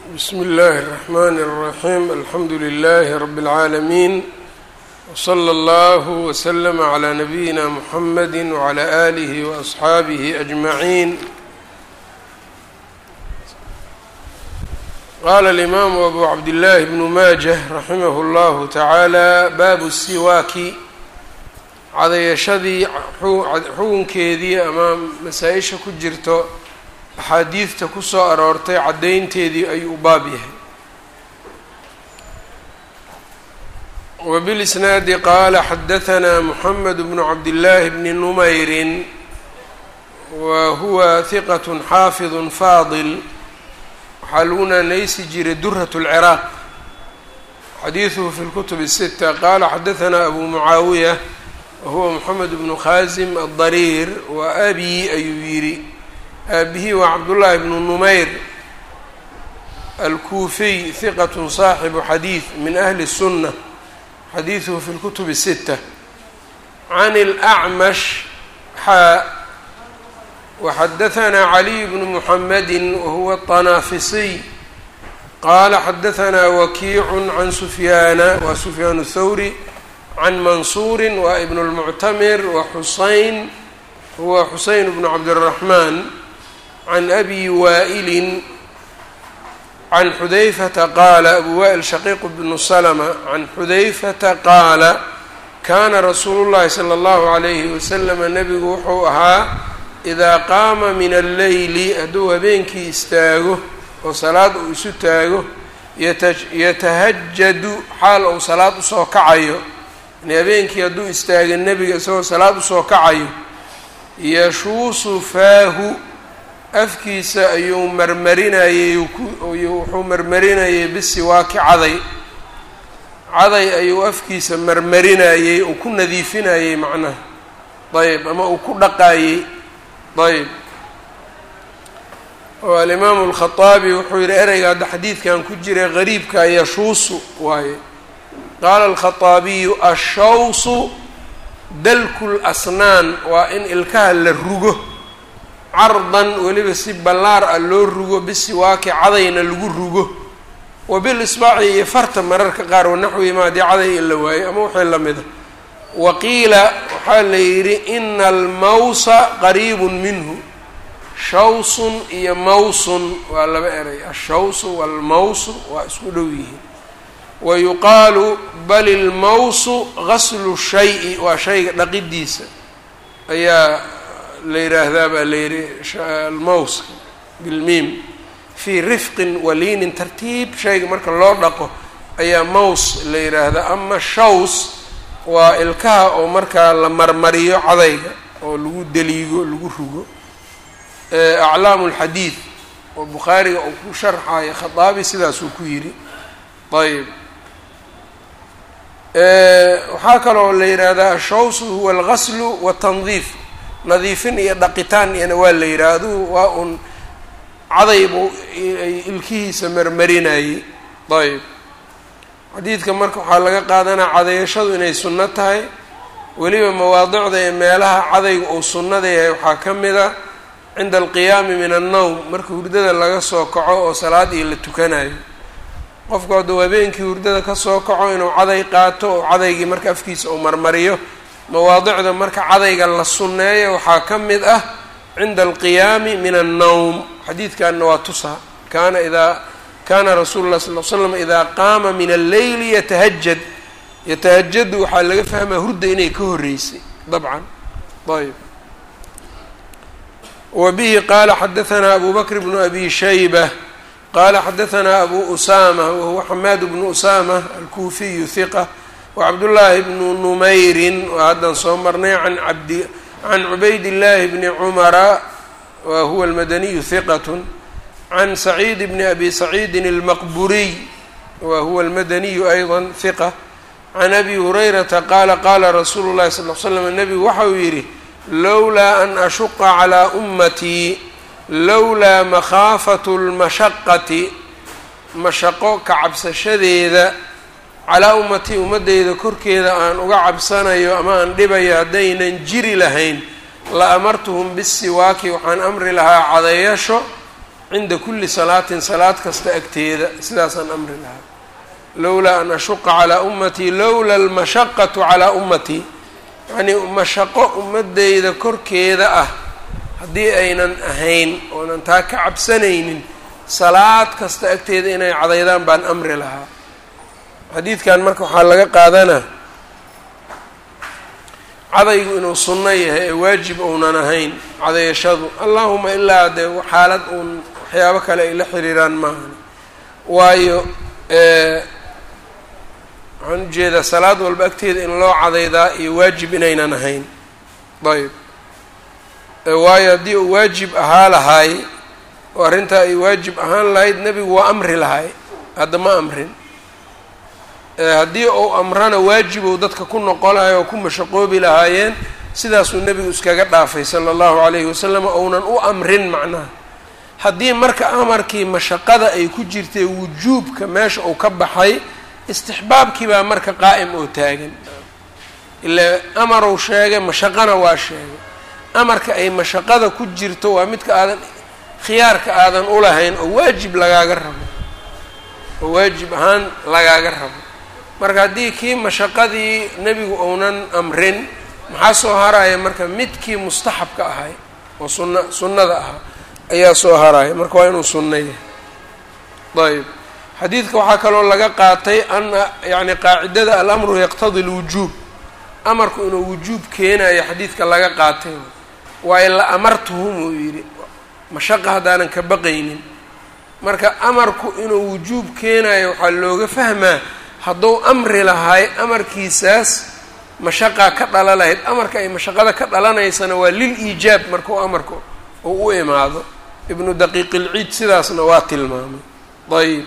bsm اllh الرحmn الرaحيم alxamdu لlh رb العaalمين وصlى اllه وsلم عlى نbyina mحmd وعlى آlه وأصxaabه أجمعين qala الإmam أbu cabdالlah بن maجة raximh اllah taعaalى bab الsiwaaki cadayashadii xugunkeedii ama masaa-isha ku jirto axaadiidta ku soo aroortay caddaynteedii ayuu u baab yahay wbilisnaadi qaala xadahanaa moxamed bnu cabdillaahi bni numayrin wa huwa hiqat xaafid faadil waxaa lagu naanaysi jiray durat اlciraaq xadiiduhu fi lkutub الsita qaala xadahanaa abu mucaawiya wahuwa moxamed bnu khaasim aلdariir wa abi ayuu yidhi aabihi waa cabdullaahi bnu numayr alkuufiy hiqat saaxibu xadiid min ahli الsunna xadiiduhu fi lkutub الsita can اlأcmash xaa waxadahanaa caliy bnu muxamedi wahuwa الطanaafisiy qaala xadahanaa wakiicu can sufyaana waa sufyaan الthawri can mansuuri waa ibn اlmuctamir wa xusayn huwa xuseyn bnu cabdالraxmaan can abi waa'ilin can xudayfata qaala abu waa'il shaqiiq bnu salma can xudayfata qaala kaana rasuulu llahi sala allahu calayhi wasalama nebigu wuxuu ahaa idaa qaama min alleyli hadduu habeenkii istaago oo salaad uu isu taago yatahajadu xaal uu salaad usoo kacayo yani habeenkii hadduu istaaga nebiga isagoo salaad usoo kacayo yashuusu faahu afkiisa ayuu marmarinayey wuxuu marmarinayey bisiwaaki caday caday ayuu afkiisa marmarinayey uu ku nadiifinayey macnaha ayb ama uu ku dhaqaayey ayb oo alimaamu alkhaaabi wuxuu yihi ereyga hadda xadiidkan ku jira gariibka yashuusu waaye qaala alkhaaabiyu ashawsu dalku lasnaan waa in ilkaha la rugo cardan weliba si ballaar ah loo rugo bisiwaaki cadayna lagu rugo wa bil isbaaci iyo farta mararka qaar wanaxwihimaa haddii caday in la waayo ama wixii lamida wa qiila waxaa la yidhi ina almawsa qariibun minhu shawsun iyo mawsun waa laba eray ashawsu waalmawsu waa isku dhow yihiin wa yuqaalu bal ilmawsu gaslu shayi waa shayga dhaqidiisa ayaa la yidhaahdaa baa la yidhi almawska bilmiim fii rifqin waliinin tartiib shayga marka loo dhaqo ayaa maws la yidhaahdaa ama shaws waa ilkaha oo markaa la marmariyo cadayga oo lagu deliigo lagu rugo aclaamu lxadiid oo bukhaariga uu ku sharxayo khataabi sidaasuu ku yidhi ayb waxaa kaloo la yidhaahdaa ashawsu huwa algaslu watandiif nadiifin iyo dhaqitaan iyana waa la yidhaha adugu waa un cadaybu ay ilkihiisa marmarinayey ayb xadiidka marka waxaa laga qaadanaa cadayashadu inay sunno tahay weliba mawaadicda ee meelaha cadayga uu sunnada yahay waxaa ka mid a cinda alqiyaami min annowm marka hurdada laga soo kaco oo salaad iyo la tukanayo qofku hadduu habeenkii hurdada kasoo kaco inuu caday qaato oo cadaygii marka afkiisa uu marmariyo mawaadicda marka cadayga la sunneeyo waxaa ka mid ah cinda alqiyaami min annowm xadiidkanna waa tusa kaana idaa kaana rasuulu lah sal l slam idaa qaama min alleyli yatahajad yatahajadu waxaa laga fahmaa hurda inay ka horreysay dabcan ayb wa bihi qaala xadahanaa abu bakr bnu abi shayba qaala xadahanaa abu usama wahuwa xamaad bnu usama alkuufiyu hiqa wcabdullaahi bnu numayrin waa haddaan soo marnay an abdi can cubayd illaahi bni cumara wa huwa almadaniyu hiqat can saciid bni abi saciidin almaqburiy wa huwa almadaniyu ayضa hiqa can abi hurayrata qaala qaala rasuulu llahi sal l slam nebigu waxa uu yidhi lowlaa an ashuqa calaa ummatii lowlaa makhaafatu lmashaqati mashaqo ka cabsashadeeda calaa ummatii ummaddeyda korkeeda aan uga cabsanayo ama aan dhibayo haddaynan jiri lahayn la amartuhum bisiwaaki waxaan amri lahaa cadayasho cinda kulli salaatin salaad kasta agteeda sidaasaan amri lahaa lowlaa an ashuqa calaa ummatii lowla almashaqatu calaa ummatii yacnii mashaqo ummadeyda korkeeda ah haddii aynan ahayn oonan taa ka cabsanaynin salaad kasta agteeda inay cadaydaan baan amri lahaa xadiidkan marka waxaa laga qaadanaa cadaygu inuu sunno yahay ee waajib ounan ahayn cadayashadu allahuma ilaa dee xaalad uun waxyaabo kale ay la xiriiraan maahan waayo waxaan ujeedaa salaad walba agteeda in loo cadaydaa iyo waajib inaynan ahayn ayb waayo haddii uu waajib ahaa lahaay oo arrintaa ay waajib ahaan lahayd nebigu waa amri lahay hadda ma amrin haddii uu amrana waajibow dadka ku noqon lahay oo ku mashaqoobi lahaayeen sidaasuu nebigu iskaga dhaafay sala allahu calayhi wasalam ounan u amrin macnaha haddii marka amarkii mashaqada ay ku jirtay wujuubka meesha uu ka baxay istixbaabkii baa marka qaa'im oo taagan ilaa amarow sheegay mashaqana waa sheegay amarka ay mashaqada ku jirto waa midka aadan khiyaarka aadan ulahayn oo waajib lagaaga rabo oo waajib ahaan lagaaga rabo marka haddii kii mashaqadii nebigu ounan amrin maxaa soo haraya marka midkii mustaxabka ahay oo sunna sunnada ahaa ayaa soo haraya marka waa inuu sunno yahay ayb xadiidka waxaa kaloo laga qaatay ana yacni qaacidada alamru yaqtadi lwujuub amarku inuu wujuub keenayo xadiidka laga qaatay waayo la amartuhum uu yidhi mashaqa haddaanan ka baqaynin marka amarku inuu wujuub keenayo waxaa looga fahmaa hadduu amri lahay amarkiisaas mashaqaa ka dhala lahayd amarka ay mashaqada ka dhalanaysana waa lil iijaab markuu amarku uu u imaado ibnu daqiiq ilciid sidaasna waa tilmaamay ayb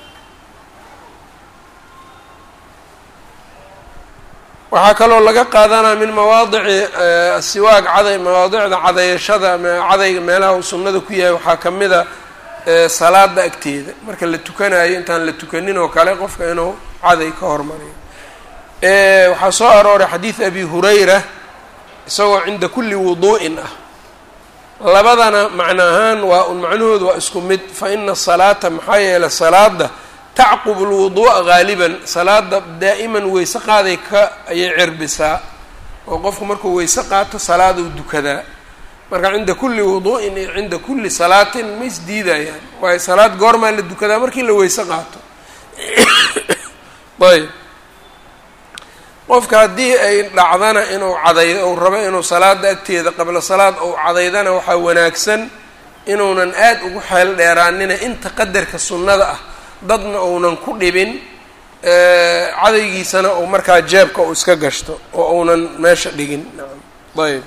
waxaa kaloo laga qaadanaa min mawaadici asiwaag caday mawaadicda cadayashada cadayga meelaha uu sunnada ku yahay waxaa ka mid a salaada agteeda marka la tukanayo intaan la tukanin oo kale qofka inuu caday ka hormariyo waxaa soo arooray xadiid abi hurayra isagoo cinda kulli wuduu'in ah labadana macno ahaan waa un macnahoodu waa isku mid fa ina asalaata maxaa yeelay salaada tacqubu lwuduu'a haaliban salaada daa'iman weyse qaaday ka ayay cirbisaa oo qofku markuu weyse qaato salaaduu dukadaa marka cinda kulli wuduu'in iyo cinda kulli salaatin ma isdiidayaan waayo salaad goormaa la dukadaa markii la weyse qaato ayb qofka haddii ay dhacdana inuu caday ou rabo inuu salaada agteeda qabla salaad ou cadaydana waxaa wanaagsan inuunan aad ugu xeel dheeraanina inta qadarka sunnada ah dadna uunan ku dhibin cadaygiisana uu markaa jeebka uu iska gashto oo uunan meesha dhigin ayb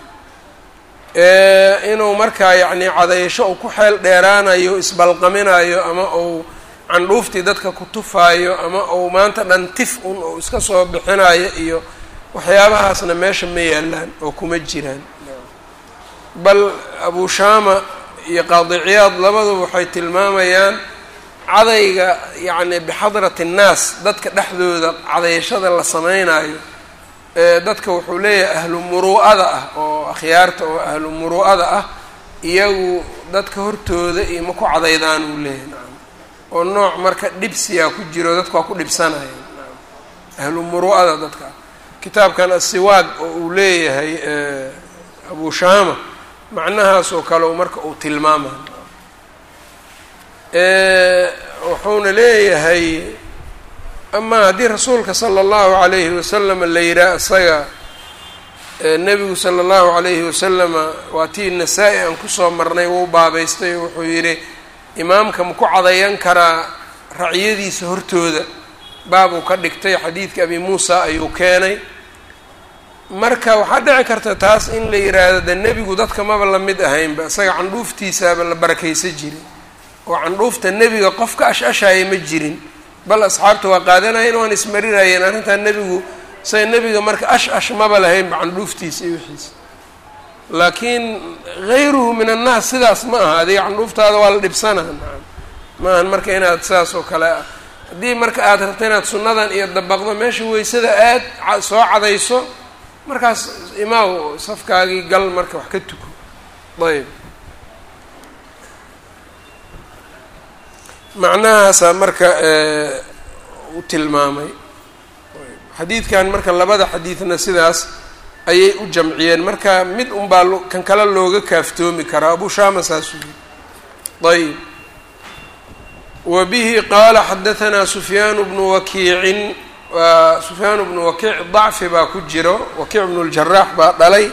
inuu markaa yacni cadayasho uu ku xeel dheeraanayo isbalqaminayo ama uu candhuuftii dadka ku tufaayo ama uu maanta dhan tif un uu iska soo bixinayo iyo waxyaabahaasna meesha ma yaalaan oo kuma jiraan bal abu shaama iyo qaadi ciyaad labaduba waxay tilmaamayaan cadayga yacni bixadrati annaas dadka dhexdooda cadayashada la sameynayo dadka wuxuu leeyahay ahlu muruu'ada ah oo akhyaarta oo ahlu muruu'ada ah iyagu dadka hortooda iyo ma ku cadaydaan uu leeyahay nacam oo nooc marka dhibsiyaa ku jiro dadka waa ku dhibsanaya nacam ahlu muruu'ada dadka kitaabkan asiwaag oo uu leeyahay abu shaama macnahaas oo kale marka uu tilmaamayo wuxuuna leeyahay ama haddii rasuulka sala allahu calayhi wasalam la yidhaah isaga nebigu sala allahu calayhi wasalama waa tii nasaa-i aan kusoo marnay wuu baabaystay wuxuu yidhi imaamka ma ku cadayan karaa racyadiisa hortooda baabuu ka dhigtay xadiidka abi muusa ayuu keenay marka waxaa dhici karta taas in la yidhaahdo de nebigu dadka maba la mid ahaynba isaga candhuuftiisaaba la barakaysa jiray oo candhuufta nebiga qof ka ash-ashaya ma jirin bal asxaabta waa qaadanayeen waan ismarinayeen arrintaa nebigu say nebiga marka ash ash maba lahaynba candhuuftiisa iyo wixiisa laakiin hayruhu min annaas sidaas ma aha adiga candhuuftaada waa la dhibsanaa nacam ma ahan marka inaad sidaas oo kale ah haddii marka aad rabto inaad sunnadan iyo dabaqdo meesha weysada aad soo cadayso markaas imaaw safkaagii gal marka wax ka tuko ayb macnahaasaa marka u tilmaamay xadiidkan marka labada xadiidna sidaas ayay u jamciyeen marka mid unbaa kan kale looga kaaftoomi karaa abu shaama saasuu yiri ayb wa bihi qaala xadahanaa sufyaan bnu wakiicin waa sufyaan bnu wakiic dacfi baa ku jiro wakiic bnu ljaraax baa dhalay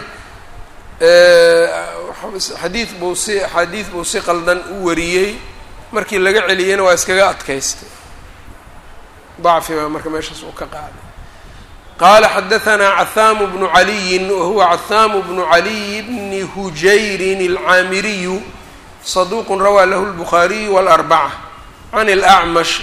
xadiid buu si xadiid buu si qaldan u wariyey markii laga celiyeyna waa iskaga adkaystay dacfi baa marka meeshaas uu ka qaaday qaala xadahanaa cathaamu bnu caliyin wahuwa cathaamu bnu caliy bni hujayrin alcaamiriyu saduuqun rawaa lahu lbukhaariyu walarbaca can اlacmash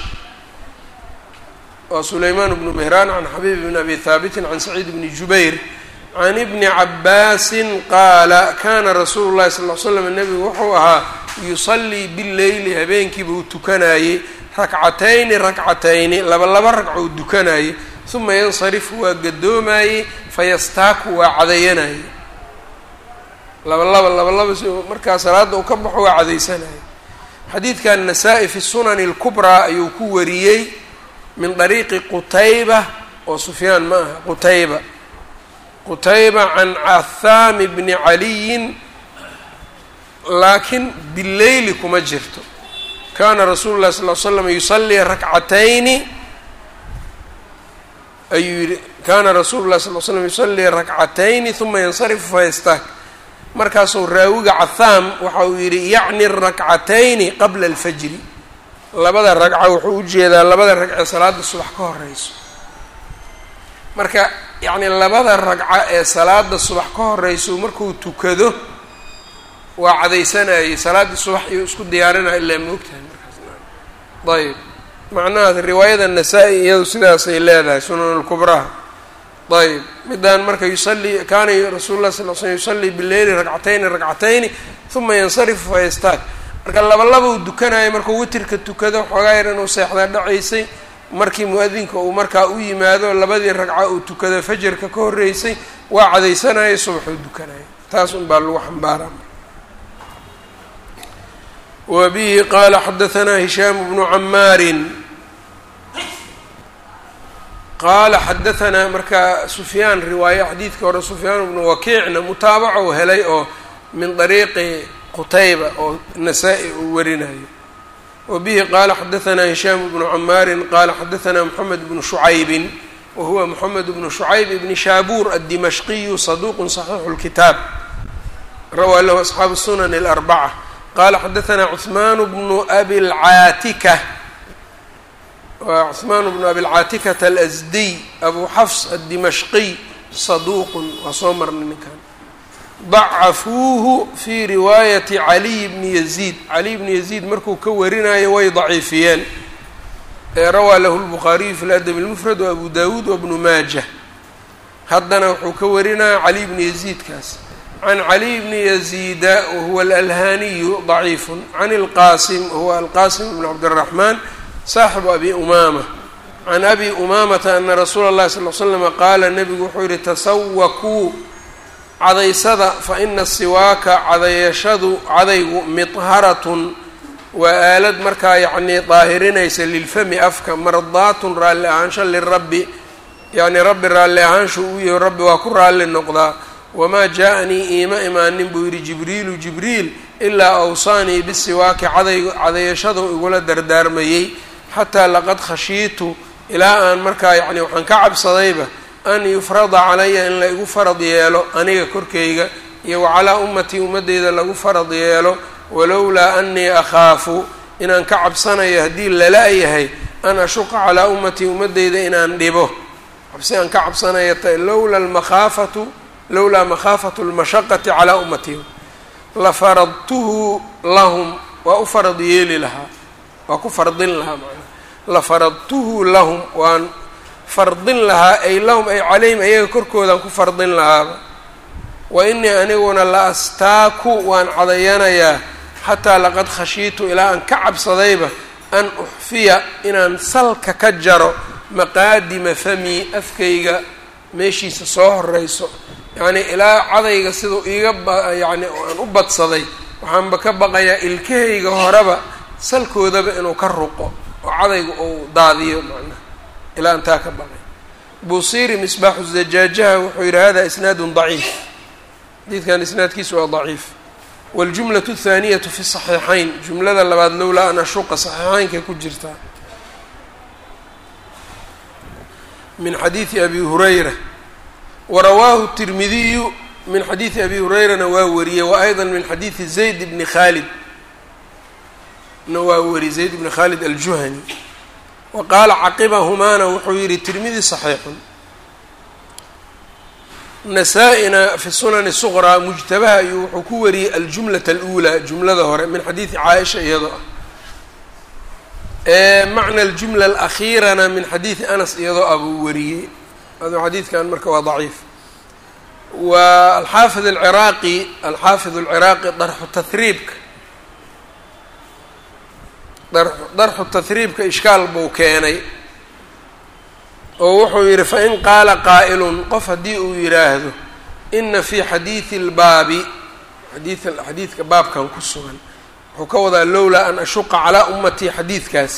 waa sulaymaan bnu mehraan can xabiib bn abi haabitin can saciid bni jubayr can ibni cabaasin qaala kana rasuulu llahi sal l slam nebigu wuxuu ahaa yusallii bileyli habeenkiiba uu tukanayey rakcatayni rakcatayni laba laba ragco uu dukanayey uma yansarifu waa gadoomayey fayastaaku waa cadayanayey laba laba laba laba si markaa salaadda uu ka baxo waa cadaysanayay xadiidkan nasaa-i fi sunani اlkubraa ayuu ku wariyey min dariiqi qutayba oo sufyaan ma aha qutayba qutayba can cathaami bni caliyin laakiin bileyli kuma jirto kana rasuulu llahi sal l slam yusallii rakcatayni ayuu yihi kana rasuulu llahi sal l slam yusallii rakcatayni uma yansarifu fayastaak markaasuu raawiga cathaam waxa uu yidhi yacni rakcatayni qabla alfajri labada ragca wuxuu ujeedaa labada ragcee salaada subax ka horeyso marka yacni labada ragca ee salaada subax ka horeyso markuu tukado waa cadaysanayay salaaddii subax iyuu isku diyaarinaya ilaa moogtahay markaas ayb macnahaas riwaayada nasaa-i iyadu sidaasay leedahay sunan lkubraha ayb midaan marka yusallii kaana rasuulu lah sal l slm yusallii bileyli rakcatayni rakcatayni uma yansarifu fayastaag marka laba laba uu dukanaya markuu witirka tukado xoogaa yar inuu seexdaa dhacaysay markii mu-adinka uu markaa u yimaado labadii ragca uu tukado fajarka ka horreysay waa cadaysanaya subaxuu dukanaya taas un baa lagu xambaaraa wa bihi qaala xadahanaa hishaamu bnu camaarin qaala xadahanaa marka sufyaan riwaaye xadiidka hore sufyaan bnu wakiicna mutaabaco helay oo min dariiqi qutayba oo nasaa-i uu warinayo wa bihi qaala xadahanaa hishaamu bnu camaarin qaala xadahanaa moxamed bnu shucaybin wa huwa moxamed bnu shucayb ibni shaabuur addimashqiyu saduuqun saxiixu lkitaab rawaa lahu asxaabu sunan alarbaca qaala xadahanaa cuثmaan bnu abi lcaatika waa cuثmaan bnu abi lcaatikata alasdiy abu xafs addimashqiy saduuqun waa soo marnay ninkan dacafuuhu fii riwaayati caliy bni yaziid caliy bni yaziid markuu ka warinayo way daciifiyeen ee rawaa lahu lbukhaariyu fi ladab اlmufrad wa abu dawuud wabnu maajah haddana wuxuu ka warinaya caliy bni yaziidkaas can caliy bni yaziida wahuwa alalhaniyu daciifun can ilqaasim wahuwa alqaasim bn cabdiraxmaan saaxibu abi umaama can abi umaamata ana rasuula اllahi sal l slama qaala nabigu wuxuu yihi tasawakuu cadaysada fa ina siwaaka cadayashadu cadaygu midharatun waa aalad markaa yacnii daahirinaysa lilfami afka mardaatun raalli ahaansho lirabbi yacnii rabbi raalli ahaanshu uu yaho rabbi waa ku raalli noqdaa wamaa jaa-anii iima imaanin buu yidhi jibriilu jibriil ilaa awsaanii bisiwaaki caday cadayashadu igula dardaarmayey xataa laqad khashiitu ilaa aan markaa yacni waxaan ka cabsadayba an yufrada calaya in la igu farad yeelo aniga korkayga iyo wa calaa ummatii ummaddeyda lagu farad yeelo walowlaa anii akhaafu inaan ka cabsanayo haddii lala-yahay an ashuqa calaa ummatii ummaddeyda inaan dhibo cabsi aan ka cabsanaya ta lowla almakhaafatu lowlaa makhaafatu lmashaqati calaa ummatii la faradtuhu lahum waa u farad yeeli lahaa waa ku fardin lahaa macnaa la faradtuhu lahum waan fardin lahaa ay lahum ay calayhim ayaga korkoodaan ku fardin lahaaba wa inii aniguna la astaaku waan cadayanayaa xataa laqad khashiitu ilaa aan ka cabsadayba an uxfiya inaan salka ka jaro maqaadima fami afkayga meeshiisa soo horeyso yacnii ilaa cadayga siduu iiga ba yacni aan u badsaday waxaanba ka baqayaa ilkahayga horeba salkoodaba inuu ka ruqo oo cadayga uu daadiyo macnaha ilaa intaa ka baqay busiiri misbaaxu zajaajaha wuxuu yidhi hada isnaadun daciif xadiidkan isnaadkiisu waa daciif waljumlatu athaaniyatu fi saxiixayn jumlada labaad lowlaa an ashuqa saxiixaynkay ku jirtaa min xadiidi abi hurayra warawaahu tirmidiyu min xadiidi abi hurayrana waa wariyey wa ayضa min xadiidi zayd bni khaalid na waa wari zayd bni khaalid aljuhani wa qaala caqibahumaana wuxuu yihi tirmidi saxiixun nasaa-ina fi sunani suqraa mujtabaha ayuu wuxuu ku wariyey aljumlata aluulaa jumlada hore min xadiidi caaisha iyadoo ah macna aljumla alakhiirana min xadiidi anas iyadoo ah buu wariyey aduu xadiidkan marka waa daciif wa alxaafid alciraaqi alxaafid alciraaqi darxu tahriibka darxu tahriibka ishkaal buu keenay oo wuxuu yidhi fain qaala qaa'ilun qof haddii uu yidhaahdo ina fii xadiidi اlbaabi xadii xadiidka baabkan ku sugan wuxuu ka wadaa lowlaa an ashuqa calaa ummatii xadiidkaas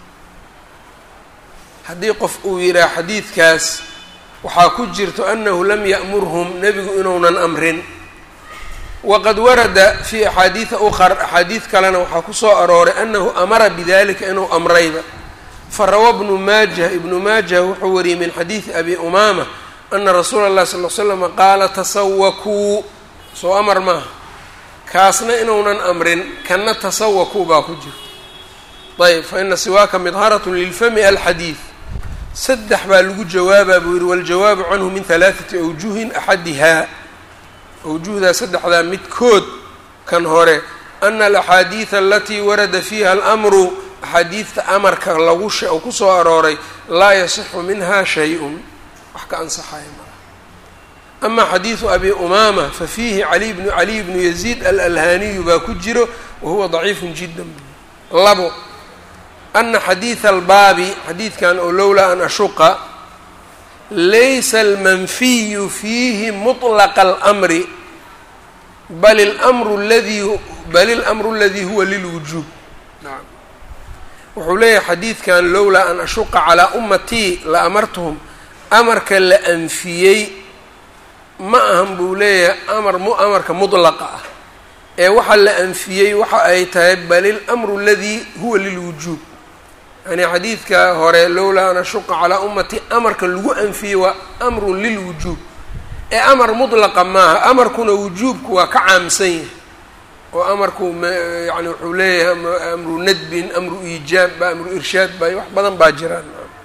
haddii qof uu yidhaah xadiidkaas waxaa ku jirto anahu lam ya'murhum nebigu inuunan amrin waqad warada fii axaadiida ukhar axaadiid kalena waxaa ku soo arooray anahu amara bidalika inuu amrayba farawa bnu maajah ibnu maajah wuxuu wariyey min xadiidi abi umaama ana rasuula اllahi sal l slama qaala tasawakuu soo amar maaha kaasna inuunan amrin kana tasawakuu baa ku jirta ayb fa ina siwaaka midharatun lilfami alxadiid saddex baa lagu jawaabaa buu yihi waljawaabu canhu min halaaثati awjuhin axadihaa awjuhdaa saddexdaa midkood kan hore ana alaxaadiida alatii warada fiiha alamru axaadiidta amarka lagu she oo kusoo arooray laa yasixu minha shay-un wax ka ansaxaya malaha ama xadiidu abi umaama fafiihi ali bnu caliy bnu yaziid alalhaaniyu baa ku jiro wahuwa daciifun jiddan labo ana xadiida albaabi xadiidkan oo lowlaa an ashuqa laysa almanfiyu fiihi mطlaqa almri bal lmru ladii bal ilamru aladii huwa lilwujuub naam wuxuu leeyahay xadiidkan lowlaa an ashuqa calaa ummatii la amartuhum amarka la anfiyey ma ahan buu leeyahay amar mu amarka mudlaqa ah ee waxa la anfiyey waxa ay tahay bal ilamru aladii huwa lilwujuub yani xadiidka hore lowlaa an ashuqa calaa ummatii amarka lagu anfiyey waa amrun lilwujuub ee amar mudlaqa maaha amarkuna wujuubku waa ka caamsan yahay oo amarku yani wuxuu leeyahay amru nadbin amru iijaab ba amru irshaad ba wax badan baa jiraan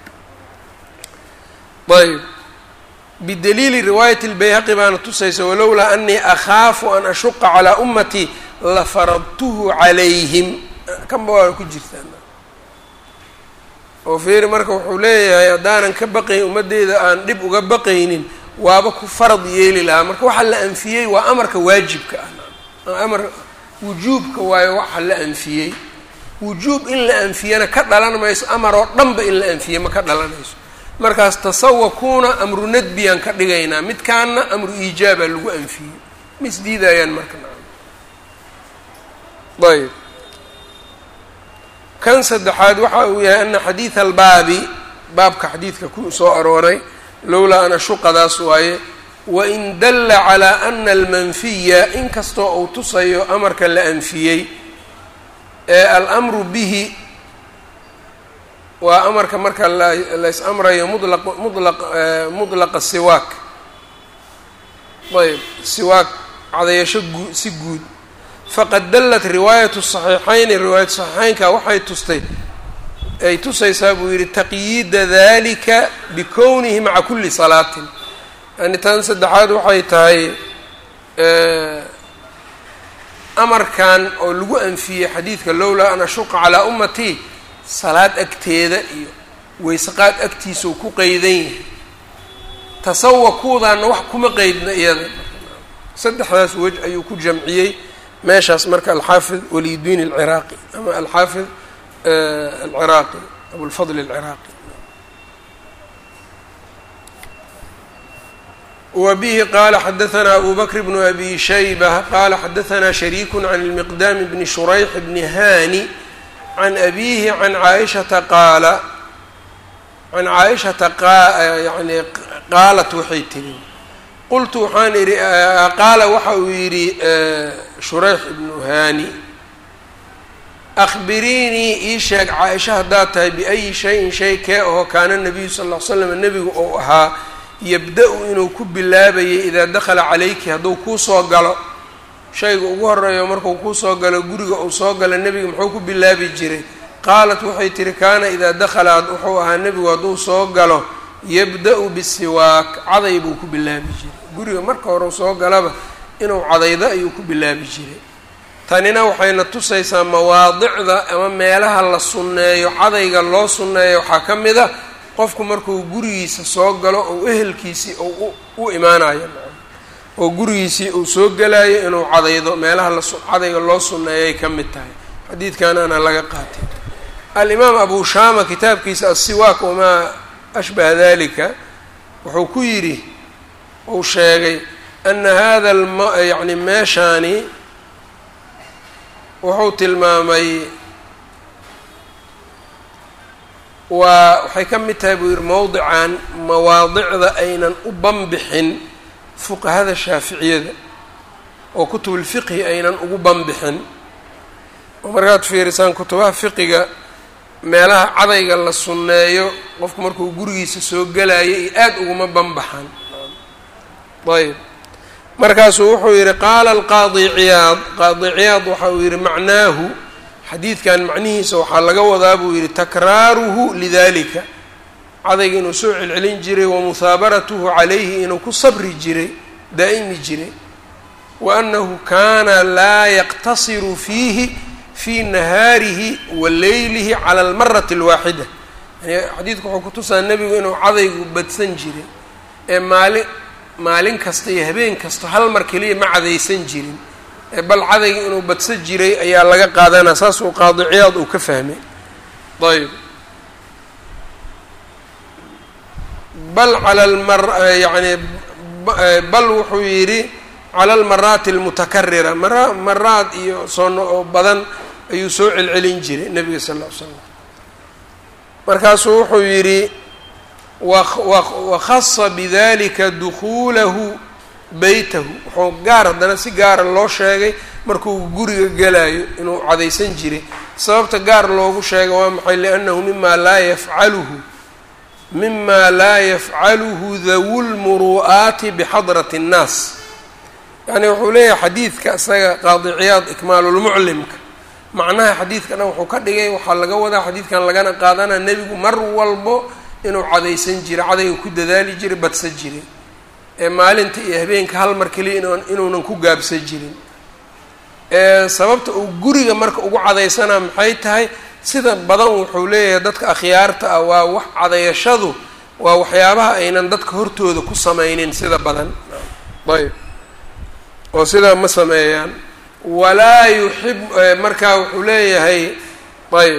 ayb bidaliili riwaayati اlbayhaqi baana tusaysa walowlaa anii akhaafu an ashuqa calaa ummatii lafaradtuhu calayhim kanba waa ku jirtaan oo fiiri marka wuxuu leeyahay haddaanan ka baqayn ummadeyda aan dhib uga baqaynin waaba ku farad yeeli lahaa marka waxa la anfiyey waa amarka waajibka ah amar wujuubka waayo waxa la anfiyey wujuub in la anfiyana ka dhalan mayso amar oo dhanba in la anfiye ma ka dhalanayso markaas tasawakuuna amru nadbiyaan ka dhigaynaa midkaana amru iijaaba lagu anfiyey ma isdiidayaan marka ayb kan saddexaad waxa uu yahay ana xadiida albaabi baabka xadiidka ku soo arooray lowlaa an ashuqadaas waaye wain dalla calaa ana almanfiya inkastoo uu tusayo amarka la anfiyey ee alamru bihi waa amarka marka lays amrayo mulaq mulaq mudlaqa siwaak ayb siwaak cadayasho guu si guud faqad dallat riwaayatu saxiixayni riwaayatu saxiixeynka waxay tustay ay tusaysaa buu yidhi taqyiida dalika bikownihi maca kuli salaatin yani tan saddexaad waxay tahay amarkan oo lagu anfiyey xadiidka lowlaa an ashuqa calaa ummatii salaad agteeda iyo weyseqaad agtiisa uu ku qeydan yahay tasawakuudaana wax kuma qeydna iyada saddexdaas wej ayuu ku jamciyey meeshaas marka alxaafid waliyudiin alciraaqi ama alxaafid alciraaqi abulfadl alciraaqi wbihi qala xadaثna abu bkr bn abi shaybة qala xadaثna shariik can اlmiqdam bni shurayx bni hani can abiihi can caaishata qaala can caaishata yani qaalat waxay tiri qultu waxaan idhi qaala waxa uu yidhi shurayx ibnu hani akhbiriinii ii sheeg caaisha haddaad tahay biayi shayin shay kee aho kaana nabiyu sal ll ly slam nebigu ou ahaa yabda-u inuu ku bilaabayay idaa dakhala calayki hadduu kuu soo galo shayga ugu horeeyo markuu kuu soo galo guriga uu soo galo nebiga muxuu ku bilaabi jiray qaalat waxay tihi kaana idaa dakhala wuxuu ahaa nebigu hadduu soo galo yabda-u bisiwaak caday buu ku bilaabi jiray guriga marka hore soo galaba inuu cadaydo ayuu ku bilaabi jiray tanina waxayna tusaysaa mawaadicda ama meelaha la sunneeyo cadayga loo sunneeyo waxaa ka mid a qofku markuu gurigiisa soo galo ou ehelkiisii ou u imaanayo oo gurigiisii uu soo gelayo inuu cadaydo meelaha lacadayga loo sunneeyay ka mid tahay xadiidkanana laga qaatay alimaam abu shama kitaabkiisa asiwaak wamaa ashbaha dalika wuxuu ku yidhi uu sheegay ana hada yani meeshaani wuxuu tilmaamay waa waxay ka mid tahay buu yihi mowdican mawaadicda aynan u banbixin fuqahada shaaficiyada oo kutubulfiqhi aynan ugu banbixin oo markaad fiirisaan kutubaha fiqiga meelaha cadayga la sunneeyo qofku markuu gurigiisa soo gelayo iyo aada uguma banbaxan ayb markaasuu wuxuu yidhi qaala alqaadi ciyaad qaadi ciyaad waxa uu yidhi macnaahu xadiidkan macnihiisa waxaa laga wadaa buu yidhi takraaruhu lidalika cadayga inuu soo celcelin jiray wa muhaabaratuhu calayhi inuu ku sabri jiray daa'imi jiray wa annahu kaana laa yaqtasiru fiihi fii nahaarihi wa leylihi cala almarati alwaaxida yani xadiidku wuxuu kutusaa nebigu inuu cadaygu badsan jiray ee maalin maalin kasta iyo habeen kasta hal mar keliya ma cadaysan jirin ee bal cadayga inuu badsan jiray ayaa laga qaadanaa saasuu qaadi ciyaad uu ka fahmay ayb bal cala almar yani bal wuxuu yidhi cala almaraati almutakarira mara maraad iyo soono oo badan ayuu soo celcelin jiray nebiga sal ll ly slam markaasuu wuxuu yidhi wakhasa bidalika dukuulahu beytahu wuxuu gaar haddana si gaara loo sheegay markuu guriga gelayo inuu cadaysan jiray sababta gaar loogu sheegay waa maxay liannahu mima laa yafcaluhu mima laa yafcaluhu dawu lmuru'aati bixadrati اnnaas yani wuxuu leeyahay xadiidka isaga qaadi ciyaad ikmaalulmuclimka macnaha xadiidka dhan wuxuu ka dhigay waxaa laga wadaa xadiidkan lagana qaadanaa nebigu mar walbo inuu cadaysan jiray cadayga ku dadaali jiray badsan jiray ee maalinta iyo habeenka hal mar keliya in inuunan ku gaabsan jirin sababta uu guriga marka ugu cadaysanaa maxay tahay sida badan wuxuu leeyahay dadka akhyaarta ah waa wax cadayashadu waa waxyaabaha aynan dadka hortooda ku sameynin sida badan ayb oo sidaa ma sameeyaan walaa yuxib markaa wuxuu leeyahay ayb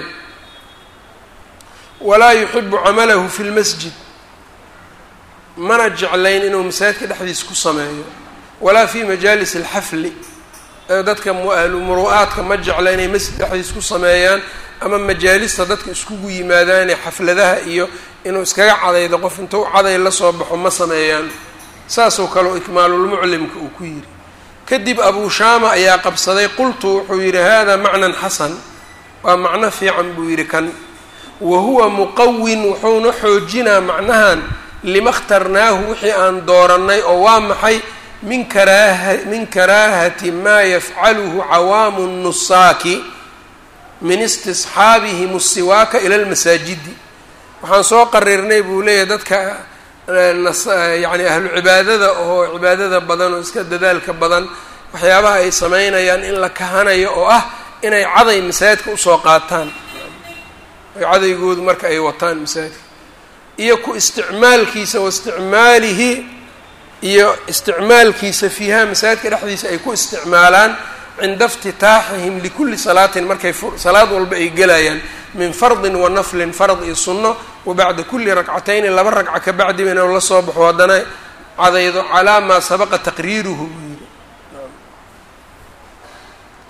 walaa yuxibu camalahu fi lmasjid mana jeclayn inuu masaajidka dhexdiisa ku sameeyo walaa fi majaalis alxafli dadka muru'aadka ma jecla inay masjid dhexdiisa ku sameeyaan ama majaalista dadka iskugu yimaadaane xafladaha iyo inuu iskaga cadaydo qof intuu caday la soo baxo ma sameeyaan saasoo kaleo ikmaalulmuclimka uu ku yidhi kadib abuu shaama ayaa qabsaday qultu wuxuu yidhi hada macnan xasan waa macno fiican buu yidhi kan wa huwa muqawin wuxuuna xoojinaa macnahan lima khtarnaahu wixii aan doorannay oo waa maxay min karaaha min karaahati maa yafcaluhu cawaamu nusaaki min istisxaabihim asiwaaka ila lmasaajidi waxaan soo qarirnay buu leeyahay dadka yani ahlu cibaadada oo cibaadada badan oo iska dadaalka badan waxyaabaha ay sameynayaan in la kahanayo oo ah inay caday masaajidka usoo qaataan cadaygoodu marka ay wataan masaajidka iyo ku isticmaalkiisa wa isticmaalihi iyo isticmaalkiisa fiiha masaajidka dhexdiisa ay ku isticmaalaan cinda iftitaaxihim likulli salaatin markay salaad walba ay gelayaan min fardin wa naflin fard iyo sunno wa bacda kulli ragcatayni laba ragca ka bacdiba inuu la soo baxo haddana cadaydo calaa maa sabaqa taqriiruhu buu yidhi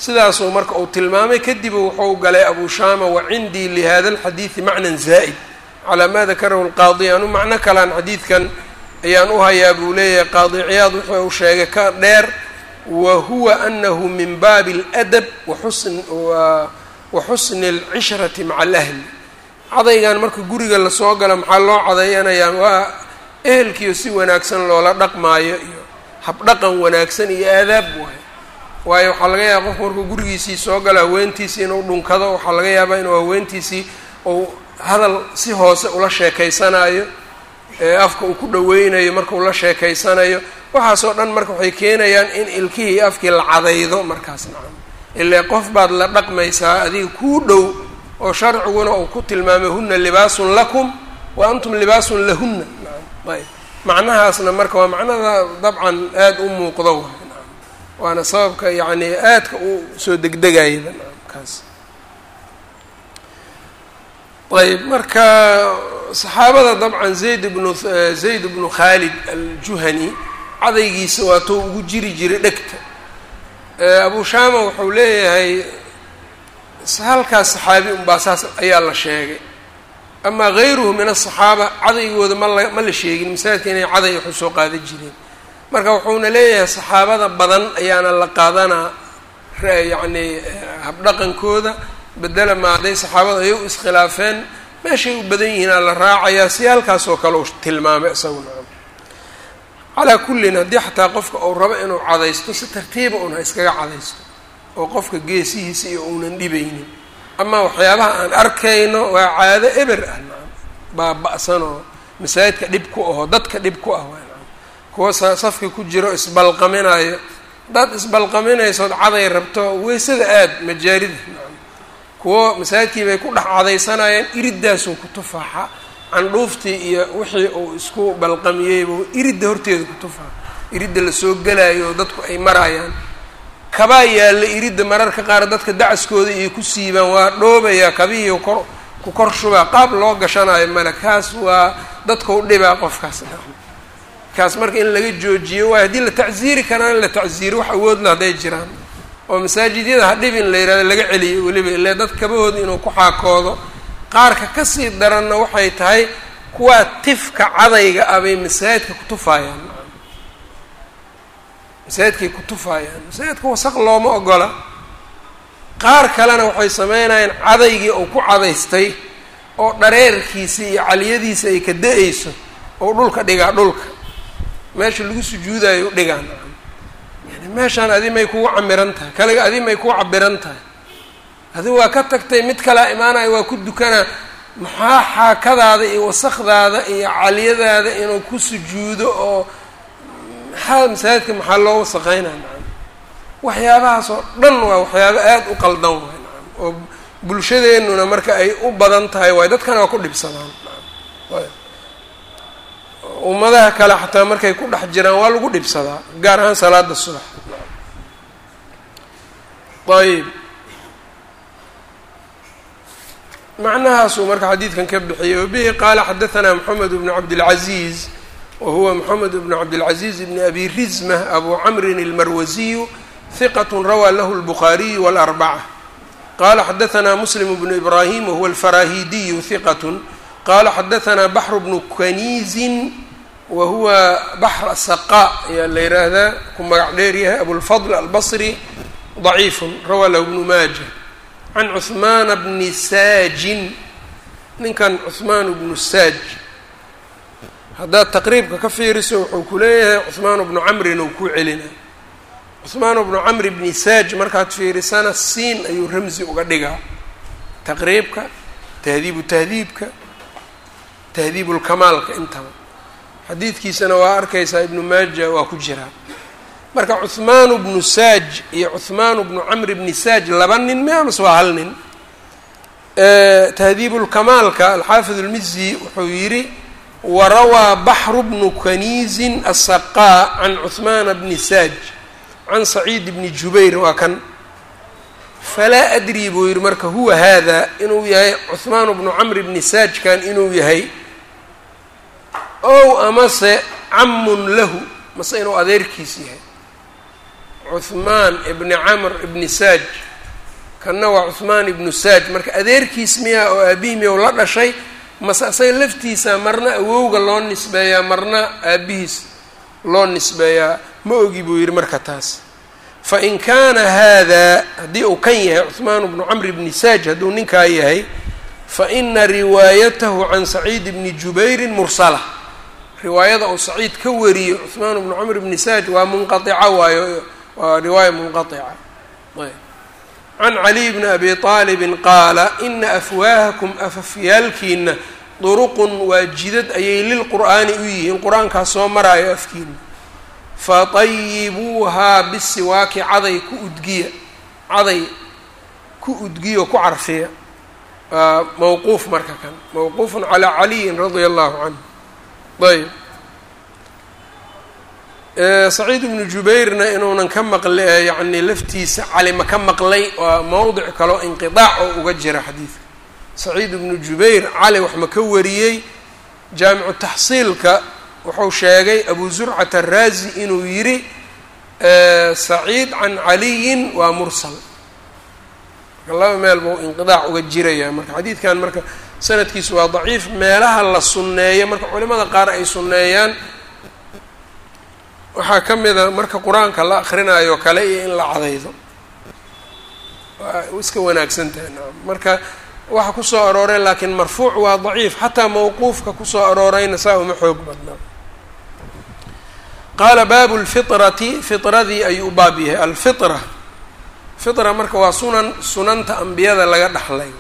sidaasuu marka uu tilmaamay kadib wuxuu galay abu shama wa cindii lihada alxadiidi macnan zaa'id calaa ma dakarahu lqaadi anu macno kalaan xadiidkan ayaan u hayaa buu leeyahay qaadi ciyaad wuxuu sheegay ka dheer wa huwa anahu min baabi اladab waxusn wa xusni اlcishrati maca alahli cadaygan marka guriga lasoo galo maxaa loo cadayanayaa waa ehelkiio si wanaagsan loola dhaqmaayo iyo habdhaqan wanaagsan iyo aadaab waayo waayo waxaa laga yaaba qofku markuu gurigiisii soo galo haweentiisii inuu dhunkado waxaa laga yaabaa inuu haweentiisii uu hadal si hoose ula sheekaysanayo afka uu ku dhaweynayo marka ula sheekaysanayo waxaasoo dhan marka waxay keenayaan in ilkihii afkii la cadaydo markaas nacam ilaa qof baad la dhaqmaysaa adiga kuu dhow oo sharciguna uu ku tilmaamay huna libaasun lakum wa antum libaasun lahunna nacam ayb macnahaasna marka waa macnada dabcan aada u muuqdo waay nacam waana sababka yacni aadka u soo degdegayaba nacam kaas ayb marka saxaabada dabcan zayd bnu zayd bnu khaalid aljuhani cadaygiisa waa tou ugu jiri jiray dhegta abu shama wuxuu leeyahay halkaas saxaabi unbaa saas ayaa la sheegay amaa gayruhu min asaxaaba cadaygooda mala ma la sheegin masaajidka inay caday waxu soo qaadan jireen marka wuxuuna leeyahay saxaabada badan ayaana la qaadanaa yacni habdhaqankooda bedela ma hadday saxaabada ay u iskhilaafeen meeshay u badan yihiinaa la raacayaa si halkaas oo kale uu tilmaamay isaguna calaa kullin haddii xataa qofka uu rabo inuu cadaysto si tartiiba un ha iskaga cadaysto oo qofka geesihiisa iyo uunan dhibaynin amaa waxyaabaha aan arkayno waa caado eber ah nacam baaba-san oo masaajidka dhib ku aho dadka dhib ku ah waa nacam kuwa sa safka ku jiro isbalqaminayo haddaad isbalqaminaysood caday rabto weysada aad majaarida nacam kuwo masaajidkii bay ku dhex cadaysanayeen iriddaasuu ku tufaaxa candhuuftii iyo wixii uu isku balqamiyeyba iridda horteeda ku tufaa iridda lasoo gelaayo oo dadku ay marayaan kabaa yaalla iridda mararka qaar dadka dacaskooda iyo ku siibaan waa dhoobayaa kabihii kor ku kor shubaa qaab loo gashanayo male kaas waa dadka u dhibaa qofkaas kaas marka in laga joojiyo waay haddii la tacsiiri karaa in la tacsiiro wax awoodla hadday jiraan oo masaajidyada ha dhibin la yihahdo laga celiyo weliba ile dad kabahooda inuu ku xaakoodo qaarka kasii daranna waxay tahay kuwaa tifka cadayga ah bay masaajidka ku tufaayaan masaajidkay ku tufaayaan masaajidka wasaq looma ogola qaar kalena waxay sameynayaan cadaygii uu ku cadaystay oo dhareerkiisa iyo caliyadiisa ay ka da-ayso oo dhulka dhigaa dhulka meesha lagu sujuudayo dhigaan yani meeshaan adi may kugu camiran tahay kaliga adi may kugu cabiran tahay adi waa ka tagtay mid kalea imaanayo waa ku dukanaa maxaa xaakadaada iyo wasakdaada iyo caliyadaada inuu ku sujuudo oo maxaa masaajidka maxaa loo wasaqeynaa nacam waxyaabahaas oo dhan waa waxyaabo aada u qaldan waay nacam oo bulshadeennuna marka ay u badan tahay waay dadkana waa ku dhibsadaan nacam ummadaha kale xataa markay ku dhex jiraan waa lagu dhibsadaa gaar ahaan salaada subax ayb macnahaasuu marka xadiidkan ka bixiyey wabihi qaala xadaثna mxamed bn cabdالcaزiiz wahuwa mxamed bn cabdالcaزiiz bn abi rizmة abu camrin اlmarwasiyu hiqat rawaa lahu اlbukhaariyu wاlarbacة qala xadaثna muslim bnu ibrahim wahuwa alfarahidiyu hiqat qala xadaثna baxr bnu kaniizin wahuwa baxr saqa ayaa la yiraahdaa ku magac dheer yahay abulfadl albصri ضaciif rawaa lahu bnu maaja can cuhmaana bni saajin ninkan cuhmaan bnu saaj haddaad taqriibka ka fiiriso wuxuu ku leeyahay cuhmaan bnu camrin ou ku celina cuhmaan bnu camri bni saaj markaad fiirisana siin ayuu ramzi uga dhigaa taqriibka tahdiibu tahdiibka tahdiibulkamaalka intaba xadiidkiisana waa arkaysaa ibnu maaja waa ku jiraa marka cuhmaanu bnu saaj iyo cuhmaanu bnu camri bni saaj laba nin miamas waa hal nin tahdiibulkamaalka alxaafid اlmizi wuxuu yidhi warawaa baxru bnu kaniizin asaqaa can cuhmaana bni saaj can saciid bni jubayr waa kan falaa adri buu yidhi marka huwa hada inuu yahay cuhmaanu bnu camri bni saajkan inuu yahay ow amase camun lahu mase inuu adeerkiis yahay cuhmaan ibni camr ibni saaj kanna waa cuhmaan ibnu saaj marka adeerkiis miya oo aabihii miya la dhashay mase asaga laftiisa marna awowga loo nisbeeyaa marna aabihiis loo nisbeeyaa ma ogi buu yidhi marka taas fa in kaana haadaa haddii uu kan yahay cuhmaan bnu camr ibni saaj hadduu ninkaa yahay fa ina riwaayatahu can saciid bni jubayrin mursala riwaayada uu saciid ka wariyo cuhmaan bnu camr ibni saaj waa munqaica waayo waa riwaaya munqaica ayb can caliy bni abi aalibin qaala ina afwaahakum afafyaalkiina duruqun waa jidad ayay lilqur'aani u yihiin qur-aankaa soo maraayo afkiina fatayibuuhaa bisiwaaki caday ku udgiya caday ku udgiyo ku carfiya waa mawquuf marka kan mawquufun calaa caliyin radia allahu canhu ayb saciid ibnu jubayrna inuunan ka maqli yacni laftiisa calima ka maqlay waa mowdic kaloo inqidaac oo uga jira xadiidka saciid ibnu jubayr cali wax ma ka wariyey jaamicu taxsiilka wuxuu sheegay abu zurcat araazi inuu yidhi saciid can caliyin waa mursal marka laba meel buu inqidaac uga jiraya marka xadiidkan marka sanadkiisu waa daciif meelaha la sunneeyo marka culimada qaar ay sunneeyaan waxaa ka mida marka qur-aanka la akrinaayo kale iyo in la cadaydo waa iska wanaagsan tahay naam marka waxa kusoo aroorey laakiin marfuuc waa daciif xataa mawquufka kusoo aroorayna saa uma xoog badnaa qaala baabu lfitrati fitradii ayuu u baab yahay alfitra fitra marka waa sunan sunanta ambiyada laga dhaxlay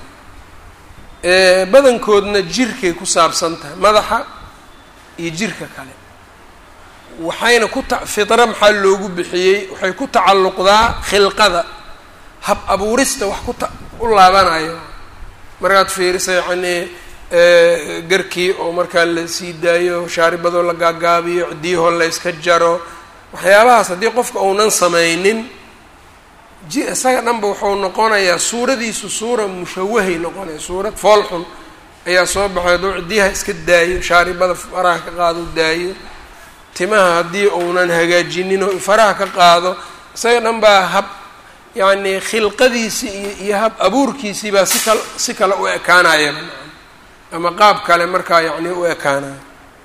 badankoodna jirkay ku saabsan tahay madaxa iyo jirka kale waxayna ku ta fitra maxaa loogu bixiyey waxay ku tacalluqdaa khilqada hab abuurista wax ku ta u laabanayo markaad fiirisa yacnii garkii oo markaa la sii daayo shaaribadoo la gaagaabiyo ciddiyahoo la yska jaro waxyaabahaas haddii qofka uunan samaynin ji isaga dhanba wuxuu noqonayaa suuradiisu suura mushawahay noqonaya suurad fool xun ayaa soo baxay hadduu ciddiyaha iska daayo shaaribada faraha ka qaado daayo timaha haddii uunan hagaajinin oo faraha ka qaado isaga dhan baa hab yacni khilqadiisii iyo iyo hab abuurkiisii baa si kal si kale u ekaanaya ama qaab kale markaa yacni u ekaanaya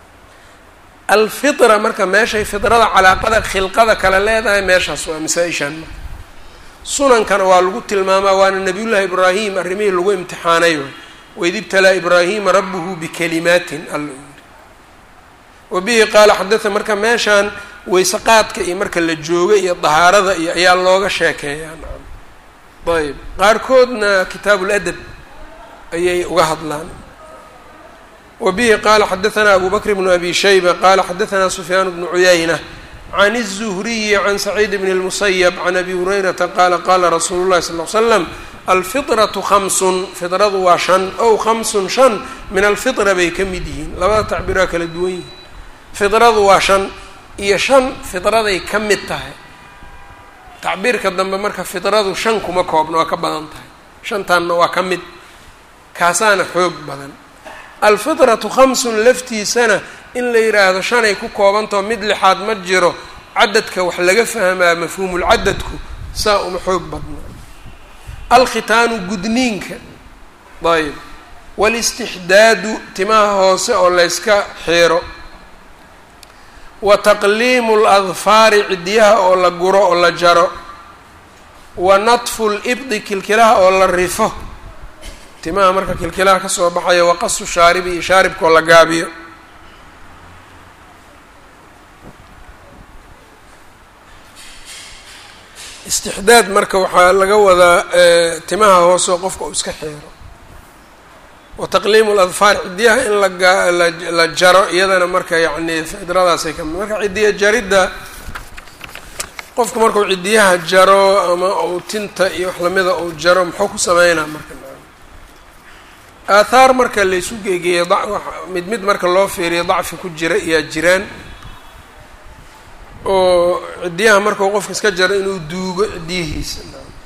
alfitra marka meeshay fidrada calaaqada khilqada kale leedahay meeshaas waa masaa-ishaan marka sunankana waa lagu tilmaamaa waana nabiyullaahi ibraahim arrimihii lagu imtixaanay way waid ibtalaa ibraahima rabbuhu bikalimaatin alla u yiri wa bihi qaala xadaa marka meeshaan weyse qaadka iyo marka la jooga iyo dahaarada iyo ayaa looga sheekeeyaa nacam ayb qaarkoodna kitaabu ladab ayay uga hadlaan wa bihi qaala xadaanaa abu bakr bnu abi shayba qaala xadaanaa sufyaan bnu cuyayna can الzuhriyi can saciid bn اlmusayb can abi hurayrata qaala qaala rasuulu llahi sal l slam alfiطraةu hamsun fiطradu waa shan ow hamsun shan min alfitra bay ka mid yihiin labada tacbiiraa kala duwan yihiin fiطradu waa shan iyo shan fiطraday ka mid tahay tacbiirka dambe marka fiطradu shan kuma koobna waa ka badan tahay shantaanna waa ka mid kaasaana xoog badan alfiطratu khamsun laftiisana in la yidhaahdo shanay ku koobantao mid lixaad ma jiro cadadka wax laga fahmaa mafhuumulcadadku saa uma xoog badna alkhitaanu gudniinka ayb waalistixdaadu timaha hoose oo layska xiiro wa taqliimu ladfaari cidiyaha oo la guro oo la jaro wa natfu libdi kilkilaha oo la rifo timaha marka kilkilaha kasoo baxaya waqasu shaaribi iyo shaaribkaoo la gaabiyo istixdaad marka waxaa laga wadaa timaha hooseo qofka uu iska xeero wa taqliimu ladfaar cidiyaha in laga la jaro iyadana marka yacni fidradaasay ka mid marka cidiya jaridda qofku markuu cidiyaha jaro ama uu tinta iyo wax lamida uu jaro muxuu ku sameynaa marka aathaar marka laysu geegeeya mid mid marka loo fiiriyo dacfi ku jira iyaa jiraan oo cidiyaha markuu qofka iska jaro inuu duugo cidiyihiisa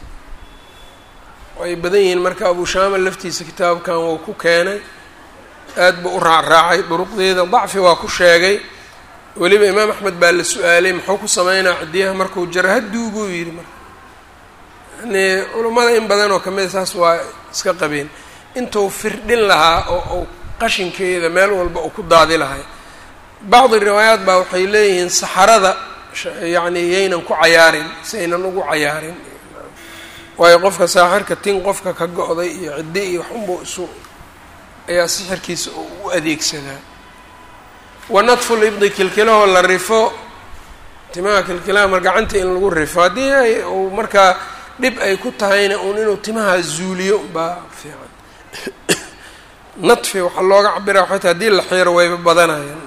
ay badan yihiin marka abu shaama laftiisa kitaabkan wuu ku keenay aad buu u raacraacay duruqdeeda dacfi waa ku sheegay weliba imaam axmed baa la su-aalay muxuu ku sameynaa cidiyaha markuu jaro ha duuguu yidhi marka yani culummada in badan oo kamida saas waa iska qabeen intuu firdhin lahaa oo uu qashinkeeda meel walba uu ku daadi lahay bacdi riwaayaat baa waxay leeyihiin saxarada yacni yaynan ku cayaarin si aynan ugu cayaarin waayo qofka saaxirka tin qofka ka go-day iyo ciddi iyo waxunbuu isu ayaa sixirkiisa u adeegsadaa wa nadfu libdi kilkilahoo la rifo timaha kilkilaha mar gacanta in lagu rifo haddii ay uu markaa dhib ay ku tahayna uun inuu timaha zuuliyo baa fiican nadfi waxaa looga cabira waxay tahay haddii la xiiro wayba badanayaan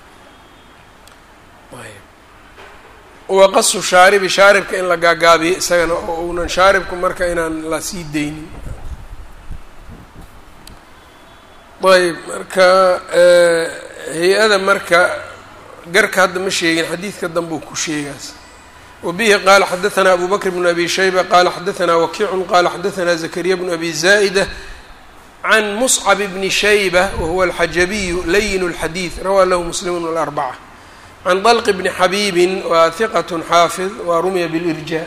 wa qasu shaaribi shaaribka in la gaagaabiyo isagana oo uunan shaaribku marka inaan la sii daynin ayb marka hay-ada marka garka hadda ma sheegin xadiidka danbuu ku sheegaas wabihi qaala xadaثna abu bakr bn abi shayba qala xadaثna wakiicu qala xadaثna zakariya bn abi zaa'da can muscab bni shayba wahuwa alxajabiyu layin اlxadiid rawaa lahu muslim اlarbacة can dalq bni xabiibi waa hiqat xaafid waa rumiya bilirjaa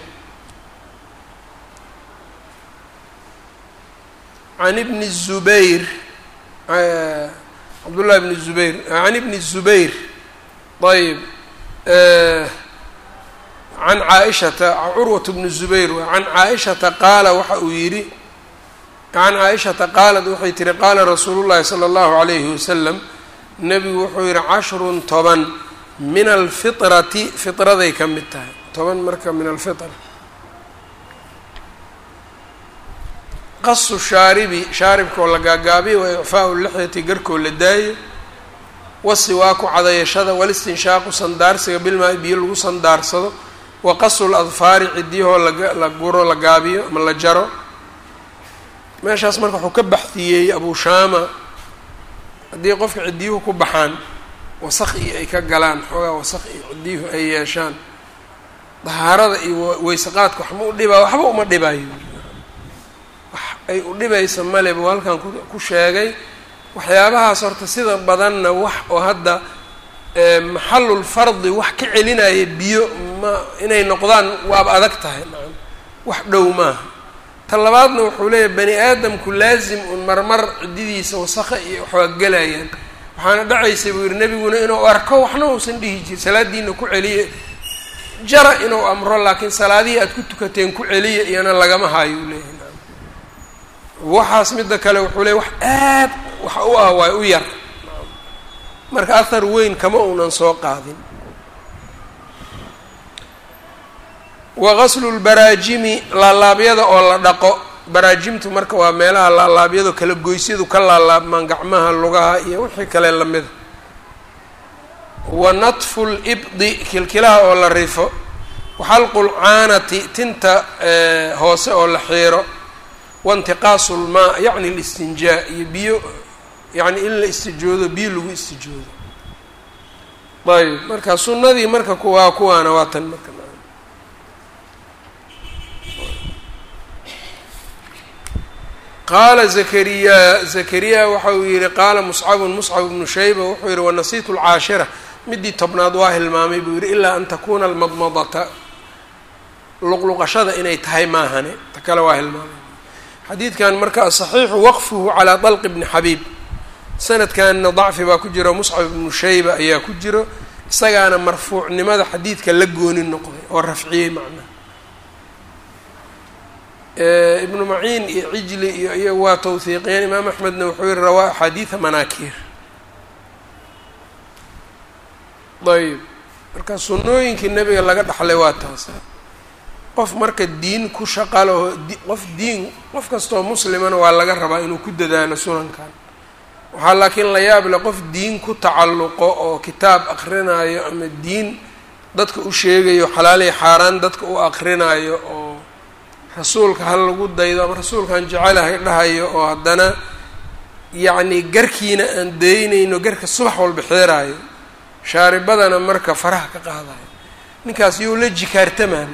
can ibni الzubayr cabdullahi bni zubayr can ibni الzubayr ayb can caaishata curwat bni zubayr can caaishata qaala waxa uu yidhi can caaishata qaalat waxay tihi qaala rasuulu llahi salى اllahu عalayhi wasalam nebigu wuxuu yihi cashrun toban min alfitrati fitraday ka mid tahay toban marka min alfitra qasu shaaribi shaaribkoo la gaagaabiyo wa icfaau lixyati garkoo la daayo wasiwaaku cadayashada walistinshaaqu sandaarsiga bilmaa biyo lagu sandaarsado wa qasu ladfaari cidyahoo la guro la gaabiyo ama la jaro meeshaas marka wuxuu ka baxdiyey abu shaama haddii qofka ciddiyuhu ku baxaan wasaq iyo ay ka galaan xoogaa wasaq iyo ciddiyuhu ay yeeshaan dahaarada iyo weysaqaadka waxma u dhibaa waxba uma dhibayo wax ay u dhibaysa male buu halkan ku sheegay waxyaabahaas horta sida badanna wax oo hadda maxalulfardi wax ka celinaya biyo ma inay noqdaan waaba adag tahay nacam wax dhow maaha ta labaadna wuxuu leeyahay bani aadamku laazim un marmar ciddidiisa wasaqa iyo waxwaa gelayaan waxaana dhacaysa buu yihi nebiguna inuu arko waxna uusan dhihi jirin salaadiina ku celiya jara inuu amro laakiin salaadihii aad ku tukateen ku celiya iyana lagama hayo uu leeyahay nacam waxaas midda kale wuxuu leeyahy wax aad wax u ah waay u yar marka ahar weyn kama uunan soo qaadin wa gaslu lbaraajimi laalaabyada oo la dhaqo baraajimtu marka waa meelaha laalaabyadu kala goysyadu ka laalaabmaan gacmaha lugaha iyo wixii kale lamida wa natfu libdi kilkilaha oo la rifo waxalqu lcaanati tinta hoose oo la xiiro waintiqaasu lmaa yacni listinjaa iyo biyo yacni in la istijoodo biyo lagu istijoodo ayb marka sunnadii marka kuwaa kuwaana waa tan marka qaala zakariya zakariya waxa uu yihi qaala muscabun muscab bnu shayba wuxuu yihi wanasiitu lcaashira midii tobnaad waa hilmaamay buu yihi ilaa an takuna almadmadata luqluqashada inay tahay maahane ta kale waa hilmaamay xadiidkan marka asaxiixu waqfuhu calaa dalq bni xabiib sanadkanna dacfi baa ku jiro muscab ibnu shayba ayaa ku jiro isagaana marfuucnimada xadiidka la gooni noqday oo rafciyey macnaha ibnu maciin iyo cijli iyo iyagu waa tawhiiqiyeen imaam axmedna wuxuu yihi rawaa axaadiida manaakiir ayb marka sunnooyinkii nebiga laga dhaxlay waa taas qof marka diin ku shaqalaho qof diin qof kastoo muslimana waa laga rabaa inuu ku dadaalo sunankan waxaa laakiin la yaab leh qof diin ku tacalluqo oo kitaab akrinaayo ama diin dadka u sheegayo xalaaliya xaaraan dadka u akrinaayo oo rasuulka ha lagu daydo ama rasuulkaan jecelahay dhahayo oo haddana yacni garkiina aan daynayno garka subax walba xeeraayo shaaribadana marka faraha ka qaadayo ninkaas yow la jikaartamaan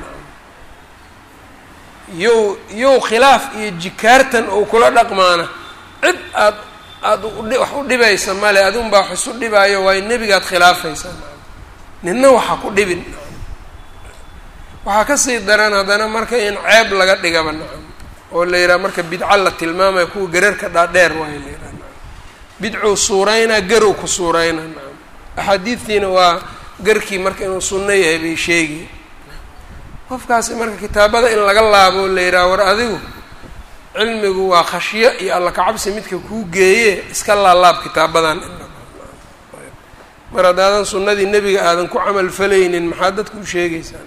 yow yow khilaaf iyo jikaartan oo kula dhaqmaana cid aad aada wax u dhibaysa male adunbaa wax isu dhibaayo waayo nebigaad khilaafaysaa ninna waxa ku dhibin waxaa kasii daran haddana marka in ceeb laga dhigaba nacam oo la yidhaha marka bidco la tilmaamaya kuwa gararka dhaadheer waayo la yidhaha nacam bidcuu suureynaa garow ku suureyna nacam axaadiidtiina waa garkii marka inuu sunno yahay bay sheegi qofkaasi marka kitaabada in laga laabo o la yidhaha war adigu cilmigu waa khashyo iyo alla kacabsi midka kuu geeye iska laalaab kitaabadan mar haddaadan sunnadii nebiga aadan ku camal falaynin maxaad dadku u sheegaysaa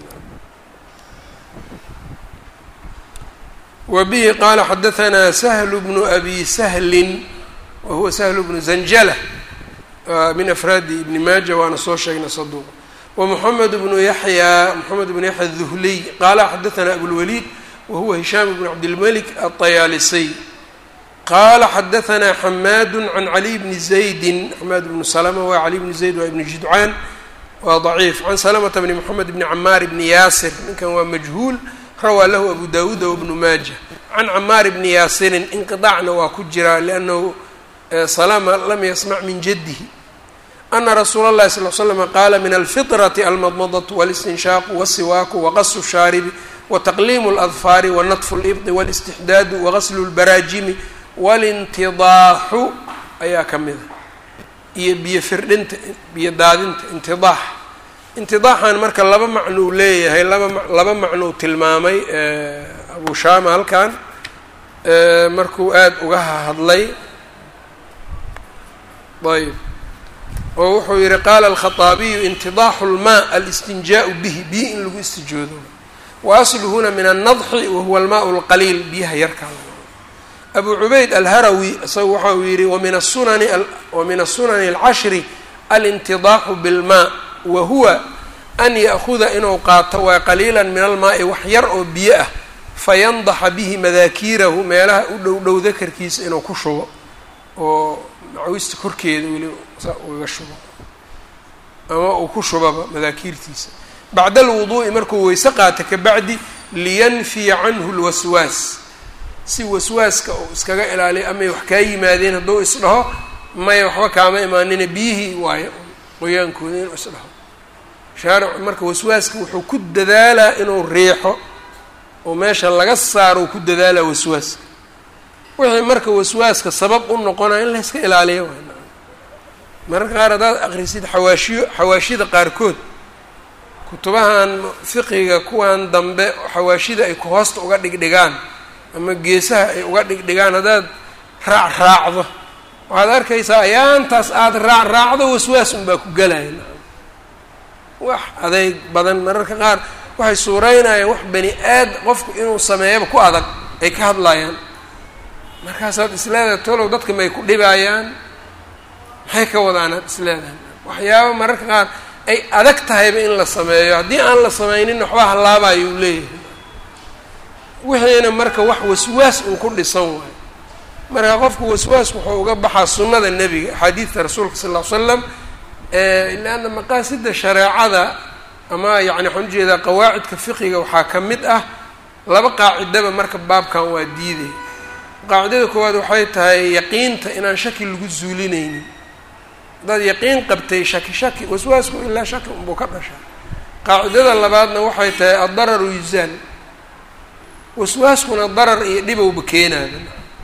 wa bihi qaala xadahanaa sahlu bnu abi sahlin wa huwa sahlu bnu zanjala min afraadi ibni maaja waana soo sheegnay saduuq wa moxamed bnu yaxya moxamed bnu yaxya duhliy qaala xadahanaa abulwaliid wa huwa hishaam bnu cabdilmalik aطayaalisiy qaala xadahanaa xamaadu can caliy bni zaydin xamaad bnu salama waa caliy bni zayd waa ibni judcaan waa daciif can salamata bni moxamed bni camaar bni yaasir ninkan waa majhuul rawaa lahu abu dawuuda wabnu maaja can camaar bni yaasirin inqiطaacna waa ku jiraa liannahu salama lam yasmac min jaddihi ana rasuula اllahi sal l slm qaala min alfiطrati almadmadatu wاlistinshaaqu wاsiwaaku waqasu shaaribi wataqliimu اladfaari wanatfu اlibdi wاlistixdaadu wagaslu اlbaraajimi wاlintidaaxu ayaa ka mida iyo biyo firdhinta biyo daadinta intidaax intidaaxan marka laba macnuu leeyahay laba laba macnuu tilmaamay abu shaama halkan markuu aada uga hadlay ayb oo wuxuu yihi qaala alkhaطaabiyu intidaaxu اlmaa alistinjaaءu bihi biyo in lagu istijoodo wa asluhuna min annadxi wahuwa almaء اlqaliil biyaha yarkaa abu cubayd alharawi isagu waxa uu yihi wamin asunani wamin asunani اlcashri alintidaaxu biاlmaa wa huwa an ya'huda inuu qaato waa qaliila min almaa'i wax yar oo biyo ah fayandaxa bihi madaakiirahu meelaha u dhow dhow dakarkiisa inuu ku shubo oo macawista korkeeda weli saa ugaga shubo ama uu ku shubaba madaakiirtiisa bacda alwuduu'i markuu weyse qaata kabacdi liyanfiya canhu lwaswaas si waswaaska uu iskaga ilaaliyo amay wax kaa yimaadeen hadduu isdhaho maya waxba kaama imaanina biyihii waayo qoyaankooda inuu isdhaho shaaricu marka waswaaska wuxuu ku dadaalaa inuu riixo oo meesha laga saaro ku dadaalaa waswaaska wixii marka waswaaska sabab u noqonaya in layska ilaaliyo waay mararka qaar haddaad akrisid xawaashiyo xawaashida qaarkood kutubahan fiqiga kuwan dambe xawaashida ay hoosta uga dhigdhigaan ama geesaha ay uga dhigdhigaan haddaad raac raacdo waxaad arkaysaa ayaantaas aada raac raacdo waswaas unbaa ku gelaya wax adeyg badan mararka qaar waxay suureynayaan wax bani aad qofku inuu sameeyaba ku adag ay ka hadlayaan markaasaad isleedahay tolow dadka may ku dhibayaan maxay ka wadaanaad isleedahay waxyaaba mararka qaar ay adag tahayba in la sameeyo haddii aan la sameynin waxba hallaabayo uu leeyahay wixiina marka wax waswaas uu ku dhisan waayo marka qofku waswaas wuxuu uga baxaa sunnada nebiga axaadiidta rasuulka sal ll ly slam ilaana maqaasida shareecada ama yani waxaan ujeedaa qawaacidka fiqiga waxaa ka mid ah laba qaacidaba marka baabkan waa diiday qaacidada koowaad waxay tahay yaqiinta inaan shaki lagu zuulinaynin haddaad yaqiin qabtay shaki shaki waswaasku ilaa shaki unbuu ka dhashaa qaacidada labaadna waxay tahay addararu yuzaal waswaaskuna darar iyo dhibowba keenaada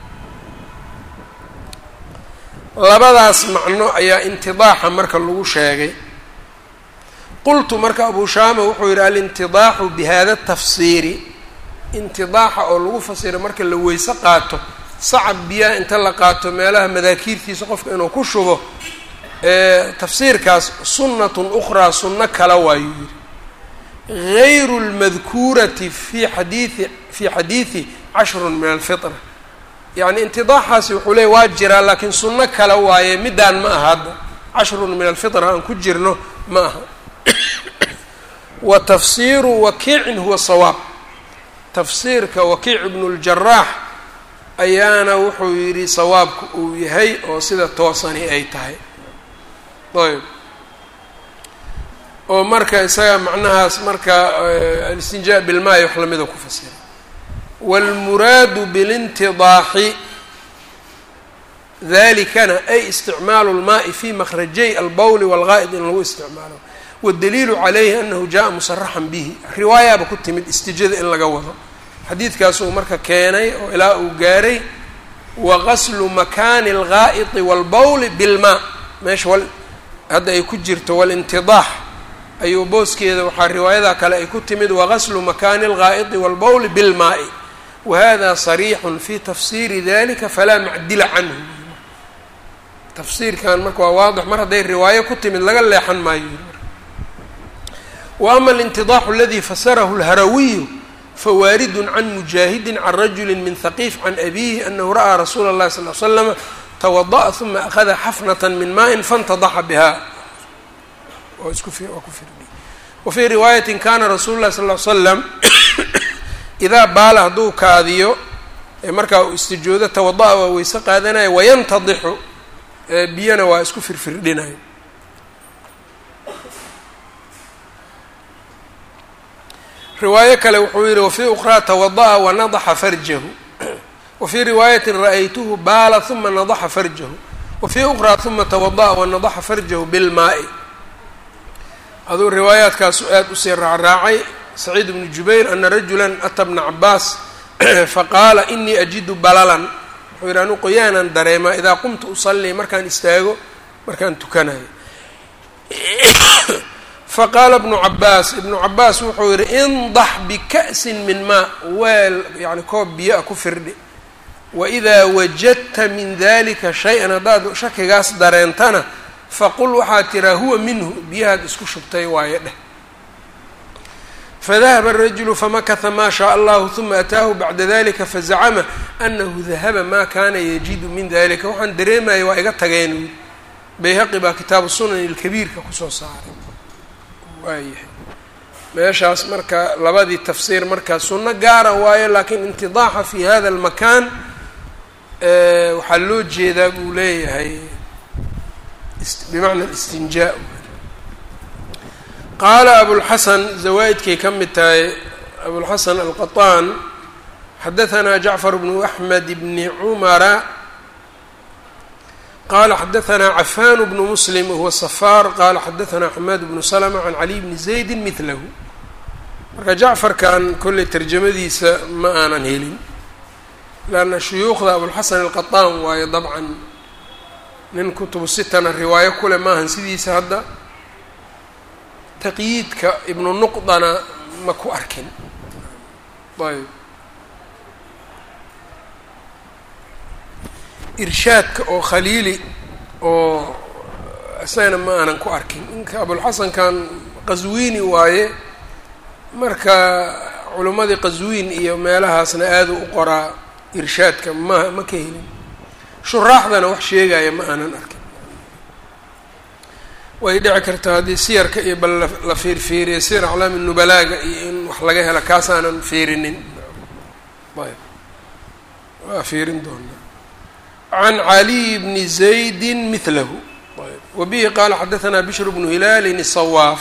labadaas macno ayaa intidaaxa marka lagu sheegay qultu marka abu shaama wuxuu yidhi alintidaaxu bihada tafsiiri intidaaxa oo lagu fasiro marka la weyse qaato sacab biyaha inta la qaato meelaha madaakiirtiisa qofka inuu ku shubo tafsiirkaas sunnatun ukhraa sunno kala waayuu yidhi gayru lmadkuurati fi xadiii fi xadiidi cashrun min alfitra yacni intidaaxaasi wuxuu leeyay waa jiraa laakiin sunno kale waaye middaan ma aha hadda cashrun min alfitra aan ku jirno ma aha wa tafsiiru wakiicin huwa sawaab tafsiirka wakiic ibnu ljaraax ayaana wuxuu yidhi sawaabka uu yahay oo sida toosani ay tahay ayb oo marka isaga macnahaas marka alistinjaa bilmaayo wax lamida ku fasira wاlmuraadu bاlintidaaxi dalikana ay isticmaalu اlmaai fi makrajay albowli wاlgaa'id in lagu isticmaalo waddaliilu calayhi anahu jaa musaraxan bihi riwaayaaba ku timid istijada in laga wado xadiidkaasuu marka keenay oo ilaa uu gaaray waqaslu makaani algaa'iti waalbawli bilmaa meesha wal hadda ay ku jirto walintidaax ayuu booskeeda waxaa riwaayada kale ay ku timid waqaslu makaani algaa'iti waalbawli bilmaa'i wahada sariixun fi tafsiiri dalika falaa macdila canhu tafsiirkan marka waa waadix mar hadday riwaayo ku timid laga leexan maayo wa ama alintidaaxu aladi fasarahu lharawiyu fawaaridun can mujaahidin can rajuli min haqiif can abiihi anahu ra'aa rasuula اllahi sal l slama twada'a uma akhada xafnata min maaءin faاntadaxa biha wa fii riwaayatin kana rasulu lahi sal l slam idaa baala hadduu kaadiyo ee markaa uu istijoodo tawada'a waa weyse qaadanaya wayantadixu biyana waa isku firfirdhinayo riwaayo kale wuxuu yihi wafii ukraa tawada'a wanadaxa farjahu wfii riwaayatin ra'aytuhu baala uma nadaxa farjahu wafii ukraa uma tawada'a wanadaxa farjahu bilmaa'i aduu riwaayaadkaasu aada usii raacraacay saciid bnu jubayr ana rajula ata bna cabaas faqaala inii ajidu balalan wuxuu yidhi anu qoyaanan dareemaa idaa qumtu usallii markaan istaago markaan tukanayo faqaala bnu cabaas ibnu cabaas wuxuu yihi indax bika'sin min maa weel yani koob biyo a ku firdhi waidaa wajadta min dalika shay-an haddaad shakigaas dareentana faqul waxaad tiraa huwa minhu biyahaad isku shubtay waayo dheh fadahaba arajulu famakata maa shaء allahu huma ataahu bacda dalika fazacama anahu dahaba ma kana yajidu min dalika waxaan dareemaya waa iga tageen wy bayhaqi baa kitaabu sunan ilkabiirka kusoo saaray waayahay meeshaas marka labadii tafsiir markaa sunno gaara waayo laakiin intidaaxa fi hada almakan waxaa loo jeedaa buu leeyahay bimacna istinjaa qaala abulxasan zawaa-idkay ka mid tahay abulxasan alqaطaan xadahanaa jacfar bnu axmed bni cumara qala xadahanaa cafan bnu muslim wahuwa safaar qala xadahanaa xamaad bnu slma can caliy bni zaydi midlahu marka jacfarkan kolley tarjamadiisa ma aanan helin leanna shuyuukhda abulxasan alqaطaan waayo dabcan nin kutubu sitana riwaayo kule maahan sidiisa hadda taqyiidka ibnu nuqdana ma ku arkin ayb irshaadka oo khaliili oo isagana ma aanan ku arkin ninka abulxasankan qaswiini waaye marka culimmadii qaswiin iyo meelahaasna aada u qoraa irshaadka ma ma ka helin shuraaxdana wax sheegaya ma aanan arkin way dhici kartaa haddii siyarka iyo bal la fiirfiiriya siyar aclaami nubalaaga iyo in wax laga helo kaasaanan fiirinin ayb waa fiirin doonaa can caliy bni zaydi milahu ayb wabihi qaala xadahanaa bishr bnu hilaalin sawaaf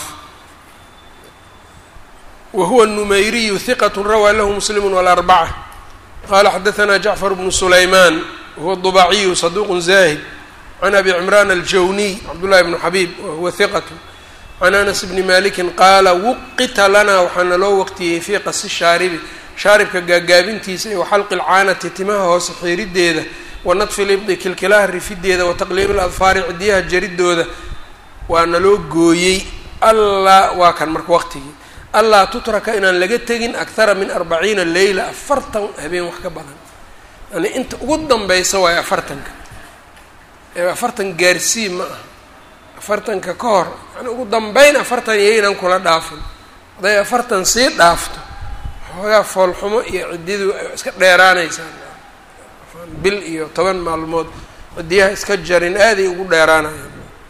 wahuwa النumayriyu hiqat rawaa lahu muslim wاlarbaca qala xadahanaa jacfar bnu sulaymaan wahuwa الضubaciyu صaduq zahid can abi cimraan aljawniy cabdullahi bnu xabiib wahuwa hiqat can anas bni maliki qaala wuqita lanaa waxaana loo waqtiyey fii qasi shaaribi shaaribka gaagaabintiisa iyo waxalqi lcaanati timaha hoose xiirideeda wa nadfi libdi kilkilaha rifideeda wa taqliib ladfaari cidiyaha jaridooda waana loo gooyey allaa waa kan marka waqtigii allaa tutraka inaan laga tegin akthara min arbaciina leyla afartan habeen wax ka badan yani inta ugu danbeysa waayo afartanka ee afartan gaarsii ma aha afartanka ka hor yani ugu dambeyn afartan yaynan kula dhaafin hadday afartan sii dhaafto xoogaa foolxumo iyo ciddiyadu iska dheeraanaysaa bil iyo toban maalmood ciddiyaha iska jarin aaday ugu dheeraanayaan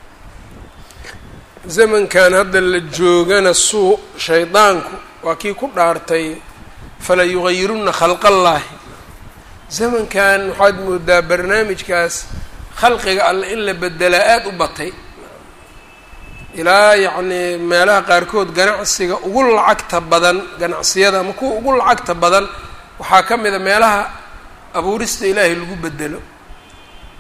zamankan hadda la joogana suu shaydaanku waa kii ku dhaartay fala yugayiruna khalqallaahi zamankan waxaad moodaa barnaamijkaas khalqiga alle in la bedelaa aada u batay ilaa yacnii meelaha qaarkood ganacsiga ugu lacagta badan ganacsiyada ama kuwa ugu lacagta badan waxaa ka mid a meelaha abuurista ilaahay lagu bedelo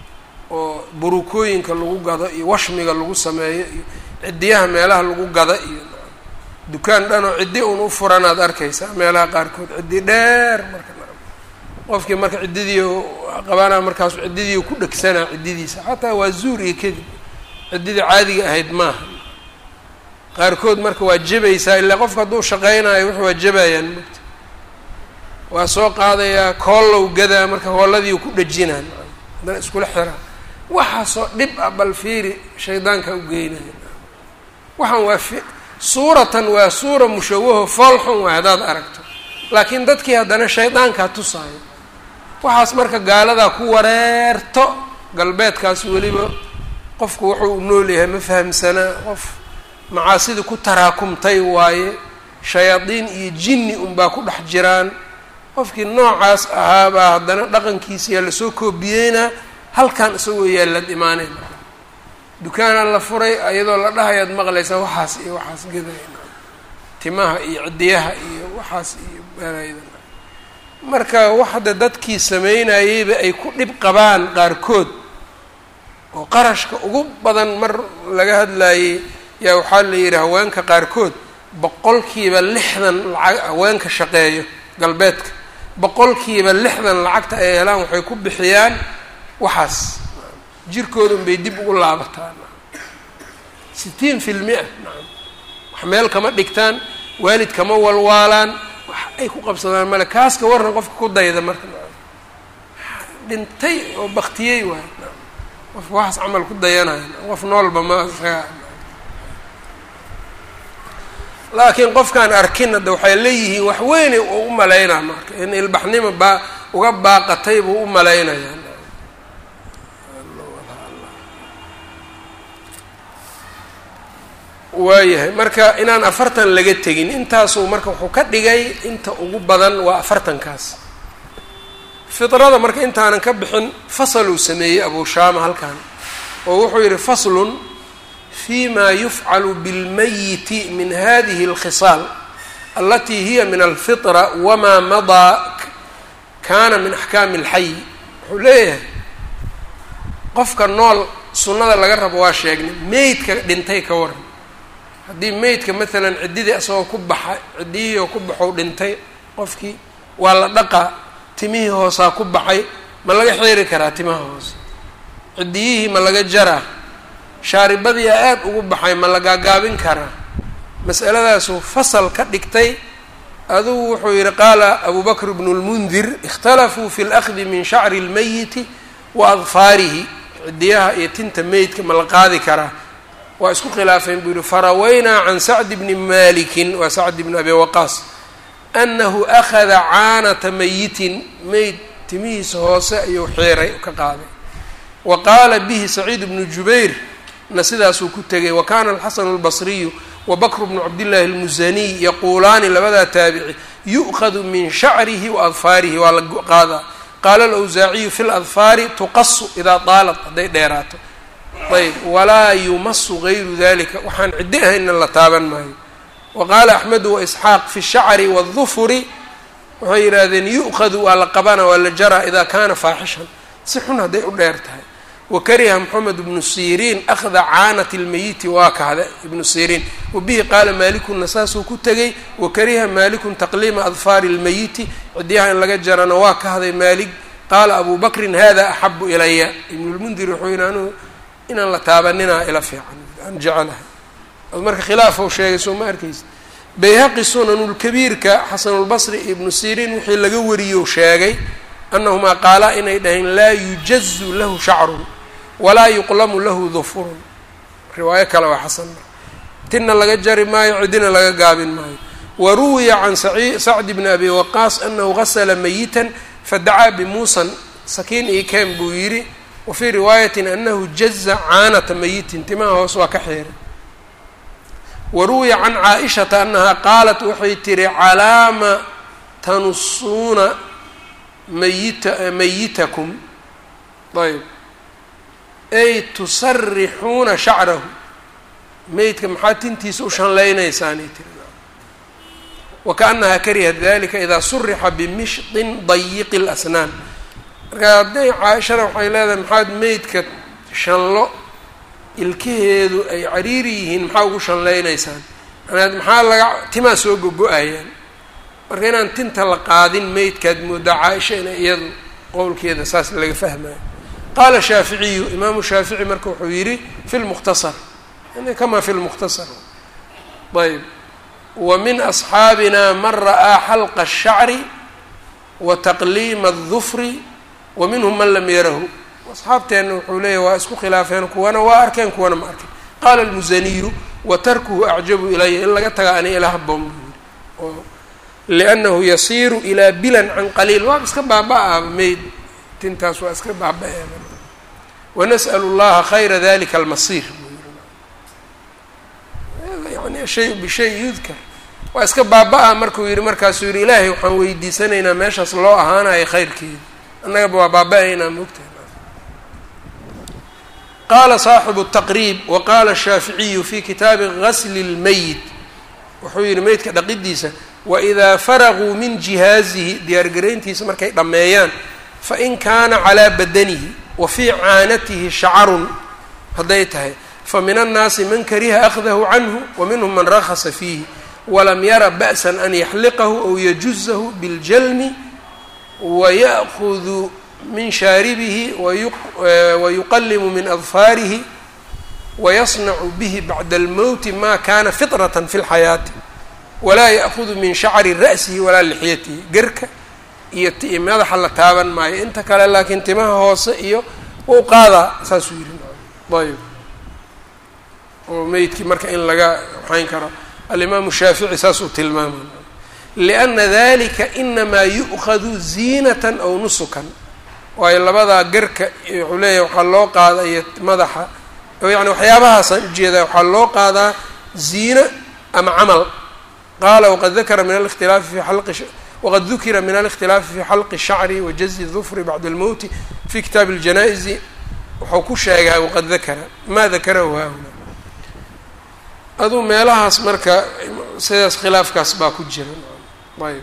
oo burukooyinka lagu gado iyo washmiga lagu sameeyo iyo ciddiyaha meelaha lagu gada iyo dukaan dhan oo ciddi un u furanaad arkaysaa meelaha qaarkood ciddi dheer marka qofkii marka ciddidii qabanaa markaasu ciddidii ku dhegsanaa ciddidiisa xataa waa zuur iyo kadib ciddidii caadiga ahayd maaha qaarkood marka waa jebaysaa ilaa qofka hadduu shaqeynayo wuxu waa jebayaan mogta waa soo qaadayaa koollow gadaa marka hooladii ku dhejinaan haddana iskula xiraa waxaasoo dhib ah bal fiiri shaydaanka u geynaya waxaan waa fi suuratan waa suura mushawaho foolxun waay haddaad aragto laakiin dadkii haddana shaydaankaa tusaayo waxaas marka gaaladaa ku wareerto galbeedkaas weliba qofku wuxuu u nool yahay ma fahamsanaa qof macaasida ku taraakumtay waaye shayaadiin iyo jinni unbaa ku dhex jiraan qofkii noocaas ahaabaa haddana dhaqankiisiyaa lasoo koobiyeynaa halkan isagoo yaallad imaaneen dukaana la furay iyadoo la dhahayaad maqlaysaa waxaas iyo waxaas gadayna timaha iyo ciddiyaha iyo waxaas iyo beerayda marka wax hadda dadkii sameynayeyba ay ku dhib qabaan qaarkood oo qarashka ugu badan mar laga hadlayey yaa waxaa la yidhi haweenka qaarkood boqolkiiba lixdan lacag haweenka shaqeeyo galbeedka boqolkiiba lixdan lacagta ay helaan waxay ku bixiyaan waxaas jirkooda unbay dib ugu laabataan sitiin fi lmia nacam wax meel kama dhigtaan waalid kama walwaalaan wax ay ku qabsadaan male kaaska warna qofka ku dayda marka nacam dhintay oo baktiyey waay nacam qofka waxaas camal ku dayanaya qof noolba ma isaga laakiin qofkaan arkin hadda waxay leeyihiin wax weynay oo u malaynaa marka in ilbaxnimo baa uga baaqatay buu u malaynayaa waayahay marka inaan afartan laga tegin intaasuu marka wuxuu ka dhigay inta ugu badan waa afartankaas fidrada marka intaanan ka bixin fasaluu sameeyey abushaama halkan oo wuxuu yidhi faslun fi ma yufcalu bilmayiti min hadihi اlkhisaal alatii hiya min alfitra wama madaa kana min axkaami اlxay wuxuu leeyahay qofka nool sunnada laga rabo waa sheegnay meydka dhintay ka waran haddii meydka maalan ciddidii asagoo ku baxa ciddiyihii oo ku baxow dhintay qofkii waa la dhaqaa timihii hoosaa ku baxay ma laga xiiri karaa timaha hoose ciddiyihii ma laga jaraa shaaribadiyaa aada ugu baxay ma la gaagaabin karaa mas'aladaasuu fasal ka dhigtay adugu wuxuu yidhi qaala abu bakr bnu lmundir ikhtalafuu fi lأkhdi min shacri اlmayiti wa adfaarihi cidiyaha iyo tinta meydka ma la qaadi karaa waa isku khilaafeen buu yihi farawaynaa can sacdi bni malikin waa sacd bni abi waqaas anahu akhada caanata mayitin meyd timihiisa hoose ayuu xiiray ka qaaday wa qaala bihi saciid bnu jubayr na sidaasuu ku tegay wa kana alxasanu اlbasriyu wa bakru bnu cabdillahi اlmusaniy yaquulaani labadaa taabici yu'khadu min shacrihi wa adfaarihi waa la qaadaa qaala alawsaaciyu fi ladfaari tuqasu idaa daalat hadday dheeraato ayb walaa yumasu gayru dalika waxaan ciddi ahaynna la taaban maayo wa qaala axmedu waisxaaq fi shacri waاdufuri waxay yidhaahdeen yu'khadu waa la qabana waa la jaraa idaa kana faaxishan si xun hadday u dheer tahay wakariha moxamed ibnu siriin akhda caanati lmeyiti waa kahda ibnu siriin wabihi qaala maalikuna saasuu ku tegay wakariha maalikun taqliima adfaari lmeyiti cidiyaha in laga jarana waa kahday maalig qaala abu bakrin hada axabu ilaya ibnulmundir wuxuu yidhi anuu inaan la taabaninaa ila fiican aan jecelahay ad marka khilaafou sheegay soo ma arkaysa bayhaqi sunanulkabiirka xasanulbasri ibnu siriin wixii laga wariyou sheegay anahumaa qaalaa inay dhaheen laa yujazu lahu shacrun walaa yuqlamu lahu dufurun riwaayo kale waa xasan tinna laga jari maayo cidina laga gaabin maayo wa ruwiya can sacdi bni abi waqaas anahu gasla mayitan fadacaa bimuusan sakiin io ken buu yidhi wa fii riwaayatin anahu jaza caanata mayitin timaha hoos waa ka xiiray wa ruwiya can caaishata anahaa qaalat waxay tihi calaama tanusuuna mayita mayitakum ayb ay tusarixuuna shacrahu meydka maxaa tintiisa u shanlaynaysaanay tiri wakaanahaa karihat dalika idaa surixa bimishtin dayiqi اlasnaan marka hadday caaishana waxay leedahay maxaad meydka shanlo ilkaheedu ay cariiri yihiin maxaa ugu shanlaynaysaan anaad maxaa laga timaa soo gogo-ayaan marka inaan tinta la qaadin meydkaad moodaa caaisha ina iyadu qowlkeeda saas laga fahmayo qaala shaaficiyu imaamu shaafici marka wuxuu yidhi fi lmukhtasar kama fi lmukhtasar ayb wa min asxaabina man ra'aa xalqa الshacri wa taqliima الdufri wa minhum man lam yarahu asxaabteenna wuxuu leeyahy waa isku khilaafeen kuwana waa arkeen kuwana ma arken qaala almusaniyu wa tarkuhu acjabu ilaya in laga taga ani ila haboon buu yiri oo liannahu yasiiru ilaa bilan can qaliil waa iska baaba-a mayd tintaas waa iska baaba-e wanas'l اllaha khayra dalika almasiir yani shay bishay yudkar waa iska baaba-a markuu yihi markaasuu yihi ilaahay waxaan weydiisanaynaa meeshaas loo ahaanayo khayrkeeda annagaba waa baaba-aynaa moogtahay qaala saaxibu الtaqriib wa qaala الshaaficiyu fi kitaabi gasli اlmeyit wuxuu yihi meydka dhaqidiisa waidaa faraguu min jihaazihi diyaargarayntiisa markay dhammeeyaan fain kaana calaa badanihi wa fii caanatihi shacarun hadday tahay famin annaasi man kariha akhdahu canhu wa minhum man rakhasa fiihi walam yara ba'san an yaxliqahu aw yajuzahu biljalmi waya'hudu min shaaribihi wayuqalimu min adfaarihi wayasnacu bihi bacda almowti ma kana fitratan fi lxayaati walaa ya'hudu min shacri ra'sihi walaa lixyatihi gerka iyo ti madaxa la taaban maayo inta kale laakiin timaha hoose iyo wau qaadaa saasuu yihi ayb oo meydkii marka in laga waxayn karo alimaamu shaafici saasuu tilmaamay lianna dalika inamaa yu'khadu ziinatan aw nusukan waayo labadaa gerka wuxuu leeyahay waxaa loo qaada iyo madaxa yani waxyaabahaasaan ujeedaa waxaa loo qaadaa ziina ama camal qaala waqad dakara min alikhtilaafi fi xalqi wqad dukira min alikhtilaafi fi xalqi الshacri wa jazi dufri bacda almowti fi kitaabi اljanaa'izi wuxuu ku sheegaa waqad dakara ma dakarahu haahuna aduu meelahaas marka sidaas khilaafkaas baa ku jira ayb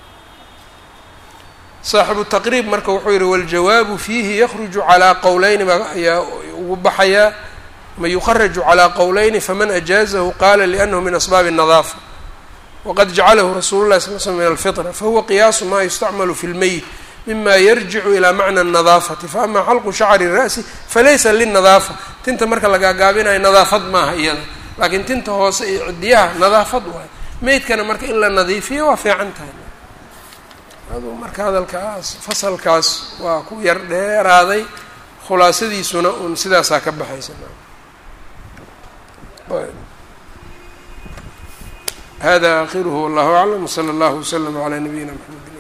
saaxibu taqriib marka wuxuu yihi waljawaabu fiihi yakruju calaa qowleyni baa ayaa ugu baxayaa ma yukharaju calaa qowleyni faman ajaazahu qala lianahu min asbaabi الnadaafa wqad jacalahu rasuulu lahi sal l slm min alfitra fahuwa qiyaasu ma yustacmalu fi lmeyit mima yarjicu ilaa macna الnadaafati faama xalqu shacri ra'si falaysa linadaafa tinta marka lagaagaabinayo nadaafad maaha iyada laakiin tinta hoose iyo cidiyaha nadaafad waay meydkana marka in la nadiifiyo waa fiican tahay aduu marka hadalkaas fasalkaas waa ku yar dheeraaday khulaasadiisuna un sidaasaa ka baxaysa hada akhiruhu wallahu aclam wslى اllah wslm عlى nabiyina mxamed